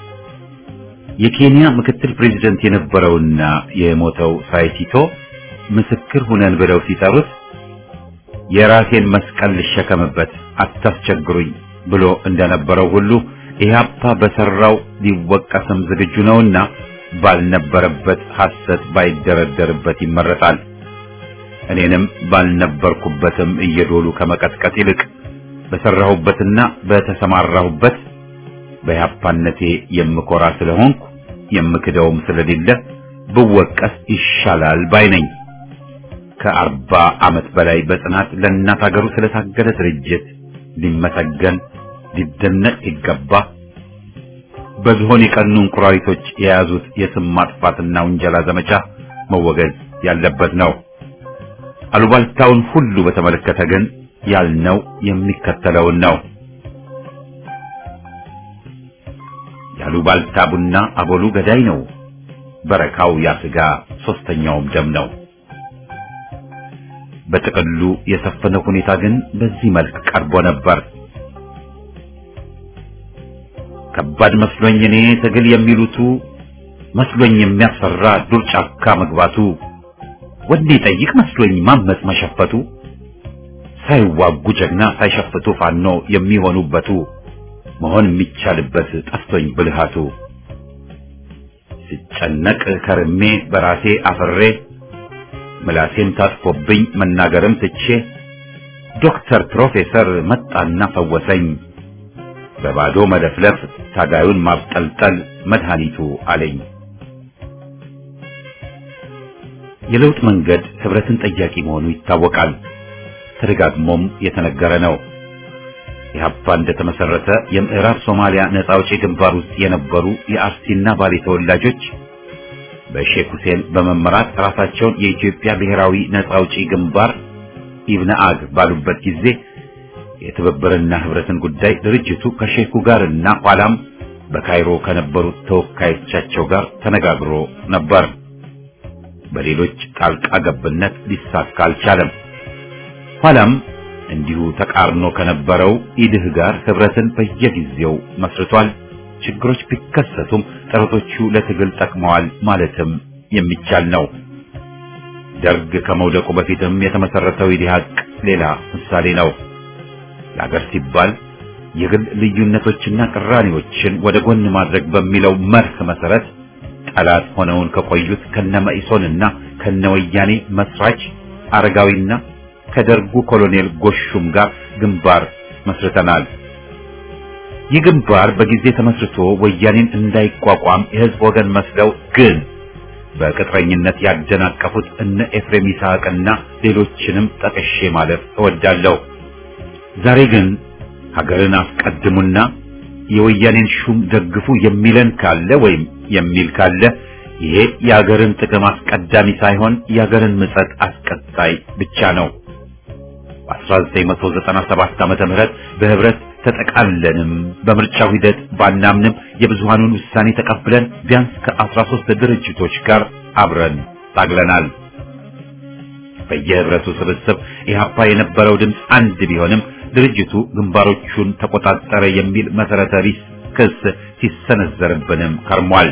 የኬንያ ምክትል ፕሬዝደንት የነበረውና የሞተው ሳይቲቶ ምስክር ሁነን ብለው ሲጠሩት የራሴን መስቀል ልሸከምበት አታስቸግሩኝ ብሎ እንደነበረው ሁሉ ኢህአፓ በሰራው ሊወቀስም ዝግጁ ነውና ባልነበረበት ሐሰት ባይደረደርበት ይመረጣል። እኔንም ባልነበርኩበትም እየዶሉ ከመቀጥቀጥ ይልቅ በሰራሁበትና በተሰማራሁበት በኢህአፓነቴ የምኮራ ስለሆንኩ የምክደውም ስለሌለ ብወቀስ ይሻላል ባይ ነኝ። ከአርባ ዓመት በላይ በጽናት ለእናት ሀገሩ ስለታገለ ድርጅት ሊመሰገን ሊደነቅ ሲገባ በዝሆን የቀኑ እንቁራሪቶች የያዙት የስም ማጥፋትና ውንጀላ ዘመቻ መወገዝ ያለበት ነው። አሉባልታውን ሁሉ በተመለከተ ግን ያልነው የሚከተለውን ነው። ያሉባልታ ቡና አቦሉ ገዳይ ነው፣ በረካው ያስጋ ሶስተኛውም ደም ነው። በጥቅሉ የሰፈነው ሁኔታ ግን በዚህ መልክ ቀርቦ ነበር። ከባድ መስሎኝ እኔ ትግል የሚሉቱ መስሎኝ የሚያስፈራ ዱር ጫካ መግባቱ ወኔ ጠይቅ መስሎኝ ማመጽ መሸፈቱ ሳይዋጉ ጀግና ሳይሸፍቱ ፋኖ የሚሆኑበቱ መሆን የሚቻልበት ጠፍቶኝ ብልሃቱ ሲጨነቅ ከርሜ በራሴ አፍሬ ምላሴን ታጥፎብኝ መናገርም ትቼ ዶክተር ፕሮፌሰር መጣና ፈወሰኝ በባዶ መለፍለፍ ታጋዩን ማብጠልጠል መድኃኒቱ አለኝ። የለውጥ መንገድ ህብረትን ጠያቂ መሆኑ ይታወቃል። ተደጋግሞም የተነገረ ነው። ኢህአፓ እንደተመሰረተ የምዕራብ ሶማሊያ ነጻ አውጪ ግንባር ውስጥ የነበሩ የአርሲና ባሌ ተወላጆች በሼክ ሁሴን በመመራት ራሳቸውን የኢትዮጵያ ብሔራዊ ነጻ አውጪ ግንባር ኢብነአግ ባሉበት ጊዜ የትብብርና ህብረትን ጉዳይ ድርጅቱ ከሼኩ ጋርና ኋላም በካይሮ ከነበሩት ተወካዮቻቸው ጋር ተነጋግሮ ነበር። በሌሎች ጣልቃ ገብነት ሊሳካ አልቻለም። ኋላም እንዲሁ ተቃርኖ ከነበረው ኢድህ ጋር ህብረትን በየጊዜው መስርቷል። ችግሮች ቢከሰቱም ጥረቶቹ ለትግል ጠቅመዋል ማለትም የሚቻል ነው። ደርግ ከመውደቁ በፊትም የተመሰረተው ኢዲሃቅ ሌላ ምሳሌ ነው። ለሀገር ሲባል የግል ልዩነቶችና ቅራኔዎችን ወደ ጎን ማድረግ በሚለው መርህ መሰረት ጠላት ሆነውን ከቆዩት ከነመኢሶንና ከነወያኔ መስራች አረጋዊና ከደርጉ ኮሎኔል ጎሹም ጋር ግንባር መስርተናል። ይህ ግንባር በጊዜ ተመስርቶ ወያኔን እንዳይቋቋም የህዝብ ወገን መስለው ግን በቅጥረኝነት ያደናቀፉት እነ ኤፍሬም ይስሐቅና ሌሎችንም ጠቅሼ ማለት እወዳለሁ። ዛሬ ግን ሀገርን አስቀድሙና የወያኔን ሹም ደግፉ የሚለን ካለ ወይም የሚል ካለ ይሄ የሀገርን ጥቅም አስቀዳሚ ሳይሆን የሀገርን ምጸት አስቀጣይ ብቻ ነው። በ1997 ዓመተ ምህረት በህብረት ተጠቃለንም በምርጫው ሂደት ባናምንም የብዙሃኑን ውሳኔ ተቀብለን ቢያንስ ከአስራ ሦስት ድርጅቶች ጋር አብረን ታግለናል። በየህብረቱ ስብስብ ኢህአፓ የነበረው ድምፅ አንድ ቢሆንም ድርጅቱ ግንባሮቹን ተቆጣጠረ የሚል መሰረተ ቢስ ክስ ሲሰነዘርብንም ከርሟል።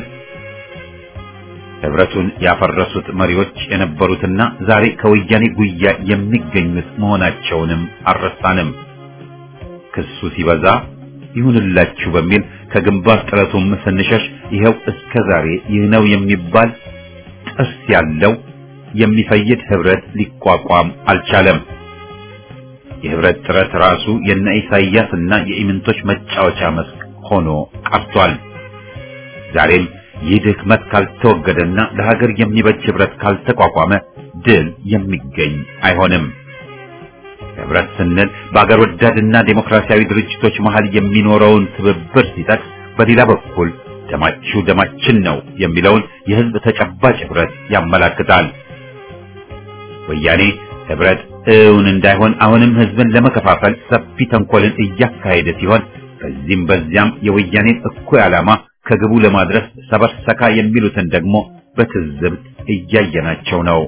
ህብረቱን ያፈረሱት መሪዎች የነበሩትና ዛሬ ከወያኔ ጉያ የሚገኙት መሆናቸውንም አልረሳንም። ክሱ ሲበዛ ይሁንላችሁ በሚል ከግንባር ጥረቱም ስንሸሽ ይኸው እስከ ዛሬ ይህ ነው የሚባል ጥርስ ያለው የሚፈይድ ህብረት ሊቋቋም አልቻለም። የህብረት ጥረት ራሱ የነ ኢሳይያስ እና የኢምንቶች መጫወቻ መስክ ሆኖ ቀርቷል። ዛሬም ይህ ድክመት ካልተወገደና ለሀገር የሚበጅ ህብረት ካልተቋቋመ ድል የሚገኝ አይሆንም። ህብረት ስንል በአገር ወዳድና ዴሞክራሲያዊ ድርጅቶች መሃል የሚኖረውን ትብብር ሲጠቅስ፣ በሌላ በኩል ደማችሁ ደማችን ነው የሚለውን የህዝብ ተጨባጭ ህብረት ያመላክታል። ወያኔ ህብረት እውን እንዳይሆን አሁንም ህዝብን ለመከፋፈል ሰፊ ተንኮልን እያካሄደ ሲሆን በዚህም በዚያም የወያኔን እኩይ ዓላማ ከግቡ ለማድረስ ሰበርሰካ የሚሉትን ደግሞ በትዝብት እያየናቸው ነው።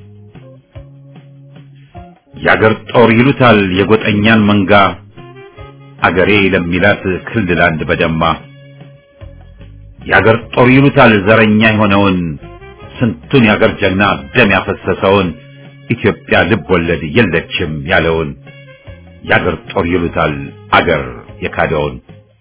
የአገር ጦር ይሉታል የጎጠኛን መንጋ አገሬ ለሚላት ክልል አንድ በደማ የአገር ጦር ይሉታል ዘረኛ የሆነውን ስንቱን የአገር ጀግና ደም ያፈሰሰውን ኢትዮጵያ ልብ ወለድ የለችም ያለውን የአገር ጦር ይሉታል አገር የካደውን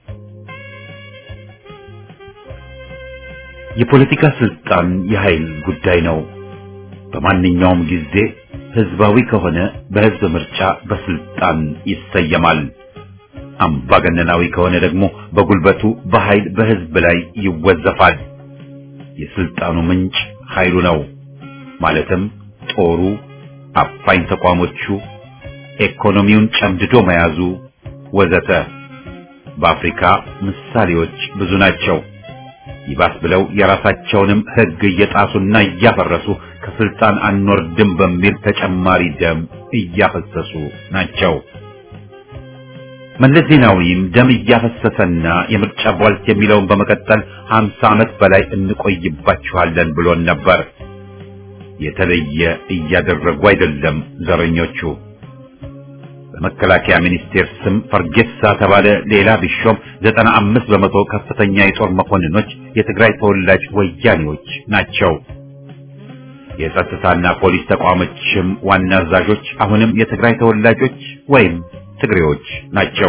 የፖለቲካ ስልጣን የኃይል ጉዳይ ነው። በማንኛውም ጊዜ ህዝባዊ ከሆነ በህዝብ ምርጫ በስልጣን ይሰየማል። አምባገነናዊ ከሆነ ደግሞ በጉልበቱ በኃይል በህዝብ ላይ ይወዘፋል። የስልጣኑ ምንጭ ኃይሉ ነው። ማለትም ጦሩ፣ አፋኝ ተቋሞቹ፣ ኢኮኖሚውን ጨምድዶ መያዙ ወዘተ። በአፍሪካ ምሳሌዎች ብዙ ናቸው። ይባስ ብለው የራሳቸውንም ህግ እየጣሱና እያፈረሱ ከስልጣን አንወርድም በሚል ተጨማሪ ደም እያፈሰሱ ናቸው። መለስ ዜናዊም ደም እያፈሰሰና የምርጫ ቧልት የሚለውን በመቀጠል ሀምሳ ዓመት በላይ እንቆይባችኋለን ብሎን ነበር። የተለየ እያደረጉ አይደለም ዘረኞቹ። በመከላከያ ሚኒስቴር ስም ፈርጌሳ ተባለ ሌላ ቢሾም ዘጠና አምስት በመቶ ከፍተኛ የጦር መኮንኖች የትግራይ ተወላጅ ወያኔዎች ናቸው። የጸጥታና ፖሊስ ተቋሞችም ዋና አዛዦች አሁንም የትግራይ ተወላጆች ወይም ትግሬዎች ናቸው።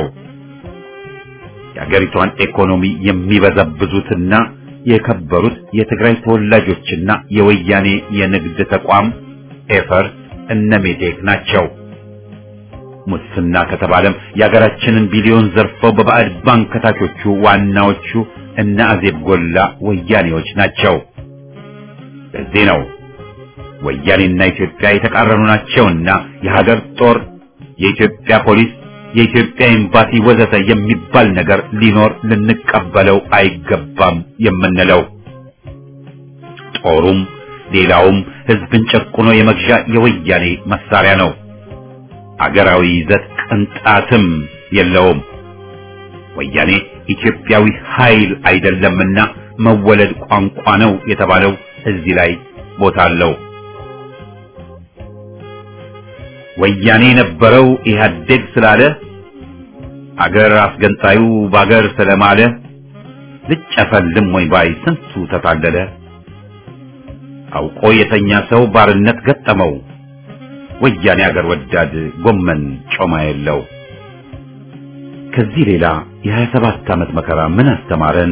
የአገሪቷን ኢኮኖሚ የሚበዘብዙትና የከበሩት የትግራይ ተወላጆችና የወያኔ የንግድ ተቋም ኤፈርት እነ ሜቴክ ናቸው። ሙስና ከተባለም የሀገራችንን ቢሊዮን ዘርፈው በባዕድ ባንክ ከታቾቹ ዋናዎቹ እነ አዜብ ጎላ ወያኔዎች ናቸው። ለዚህ ነው ወያኔና ኢትዮጵያ የተቃረኑ ናቸውና የሀገር ጦር፣ የኢትዮጵያ ፖሊስ፣ የኢትዮጵያ ኤምባሲ ወዘተ የሚባል ነገር ሊኖር ልንቀበለው አይገባም የምንለው። ጦሩም ሌላውም ህዝብን ጨቁኖ የመግዣ የወያኔ መሳሪያ ነው። አገራዊ ይዘት ቅንጣትም የለውም። ወያኔ ኢትዮጵያዊ ኃይል አይደለምና መወለድ ቋንቋ ነው የተባለው እዚህ ላይ ቦታ አለው። ወያኔ የነበረው ኢህአዴግ ስላለ አገር አስገንጣዩ በአገር ስለማለ ልጨፈልም ወይ ባይ ስንቱ ተታለለ። አውቆ የተኛ ሰው ባርነት ገጠመው። ወያኔ አገር ወዳድ ጎመን ጮማ የለው። ከዚህ ሌላ የሀያ ሰባት ዓመት መከራ ምን አስተማረን?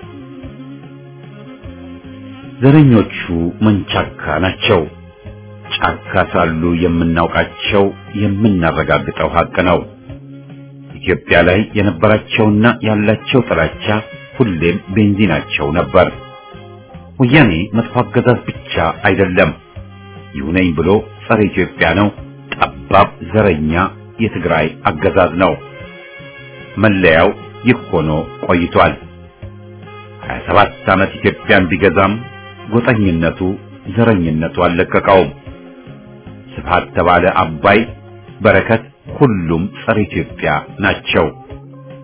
ዘረኞቹ መንቻካ ናቸው። ጫካ ሳሉ የምናውቃቸው የምናረጋግጠው ሀቅ ነው። ኢትዮጵያ ላይ የነበራቸውና ያላቸው ጥላቻ ሁሌም ቤንዚናቸው ነበር። ወያኔ መጥፎ አገዛዝ ብቻ አይደለም፣ ይሁነኝ ብሎ ጸረ ኢትዮጵያ ነው። ጠባብ ዘረኛ የትግራይ አገዛዝ ነው። መለያው ይህ ሆኖ ቆይቷል። 27 ዓመት ኢትዮጵያን ቢገዛም ጎጠኝነቱ፣ ዘረኝነቱ አልለቀቀውም። ስብሃት ተባለ አባይ፣ በረከት ሁሉም ጸረ ኢትዮጵያ ናቸው።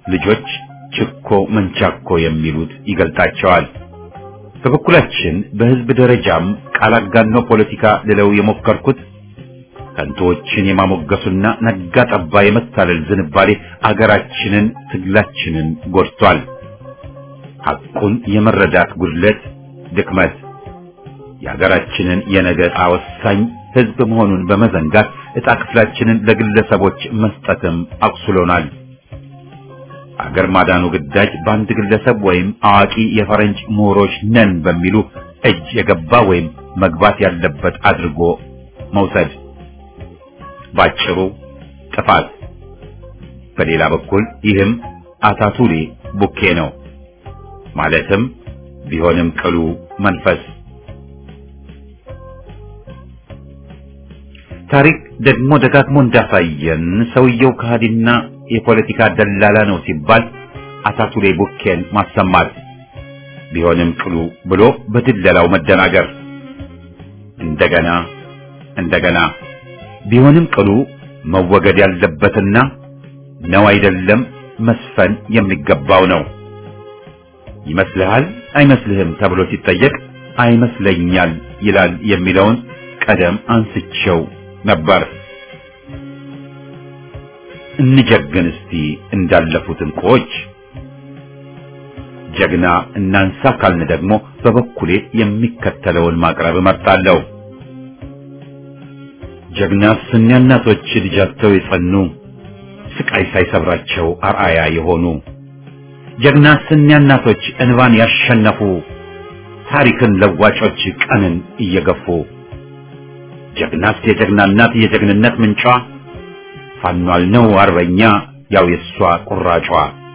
ልጆች ችኮ መንቻኮ የሚሉት ይገልጣቸዋል። በበኩላችን በህዝብ ደረጃም ቃል አጋኖ ፖለቲካ ልለው የሞከርኩት ከንቶዎችን የማሞገሱና ነጋ ጠባ የመታለል ዝንባሌ አገራችንን ትግላችንን ጎድቷል። ሐቁን የመረዳት ጉድለት፣ ድክመት የሀገራችንን የነገ ዕጣ ወሳኝ ህዝብ መሆኑን በመዘንጋት ዕጣ ክፍላችንን ለግለሰቦች መስጠትም አቁስሎናል። አገር ማዳኑ ግዳጅ በአንድ ግለሰብ ወይም አዋቂ የፈረንጅ ምሁሮች ነን በሚሉ እጅ የገባ ወይም መግባት ያለበት አድርጎ መውሰድ ባጭሩ ጥፋት። በሌላ በኩል ይህም አታቱሌ ቡኬ ነው። ማለትም ቢሆንም ቅሉ መንፈስ ታሪክ ደግሞ ደጋግሞ እንዳሳየን ሰውየው ከሃዲና የፖለቲካ ደላላ ነው ሲባል አታቱሌ ቡኬን ማሰማት ቢሆንም ቅሉ ብሎ በድለላው መደናገር እንደገና እንደገና ቢሆንም ቅሉ መወገድ ያለበትና ነው አይደለም መስፈን የሚገባው ነው። ይመስልሃል አይመስልህም ተብሎ ሲጠየቅ አይመስለኛል ይላል የሚለውን ቀደም አንስቼው ነበር። እንጀግን እስቲ እንዳለፉት እንቁዎች። ጀግና እናንሳ ካልን ደግሞ በበኩሌ የሚከተለውን ማቅረብ እመርጣለሁ። ጀግና ስኛ እናቶች ልጃቸው የጸኑ ስቃይ ሳይሰብራቸው አርአያ የሆኑ ጀግና ስኛ እናቶች እንባን ያሸነፉ ታሪክን ለዋጮች ቀንን እየገፉ ጀግናስ የጀግና እናት የጀግንነት ምንጯ ፋኗል ነው አርበኛ ያው የሷ ቁራጯ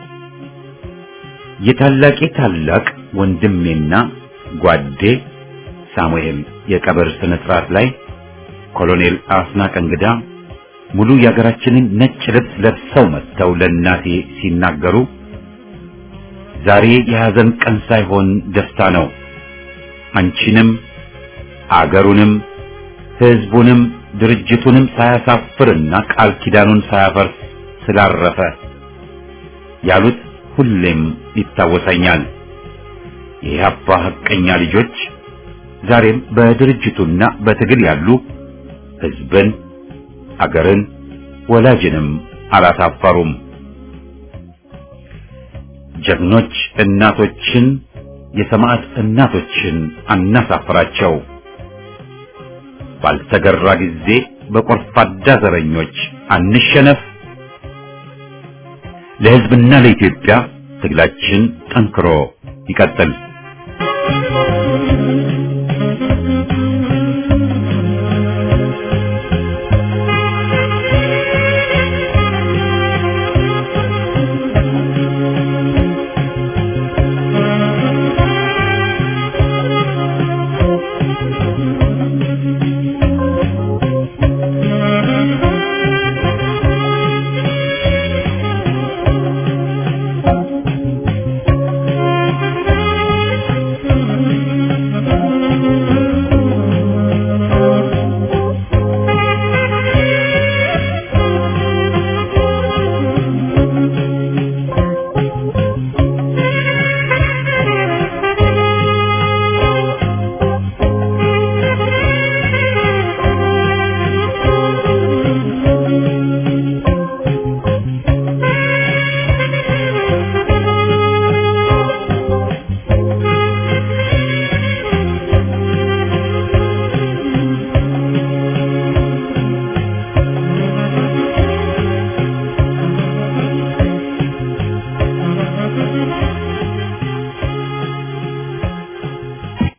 የታላቄ ታላቅ ወንድሜና ጓዴ ሳሙኤል የቀብር ስነ ስርዓት ላይ ኮሎኔል አስናቀ እንግዳ ሙሉ የሀገራችንን ነጭ ልብስ ለብሰው መጥተው ለእናቴ ሲናገሩ ዛሬ የሐዘን ቀን ሳይሆን ደስታ ነው። አንቺንም አገሩንም ሕዝቡንም ድርጅቱንም ሳያሳፍርና ቃል ኪዳኑን ሳያፈርስ ስላረፈ ያሉት ሁሌም ይታወሰኛል። የኢህአፓ ሐቀኛ ልጆች ዛሬም በድርጅቱና በትግል ያሉ ሕዝብን፣ አገርን፣ ወላጅንም አላሳፈሩም። ጀግኖች እናቶችን የሰማዕት እናቶችን አናሳፍራቸው። ባልተገራ ጊዜ በቆርፋዳ ዘረኞች አንሸነፍ። ለሕዝብና ለኢትዮጵያ ትግላችን ጠንክሮ ይቀጥል።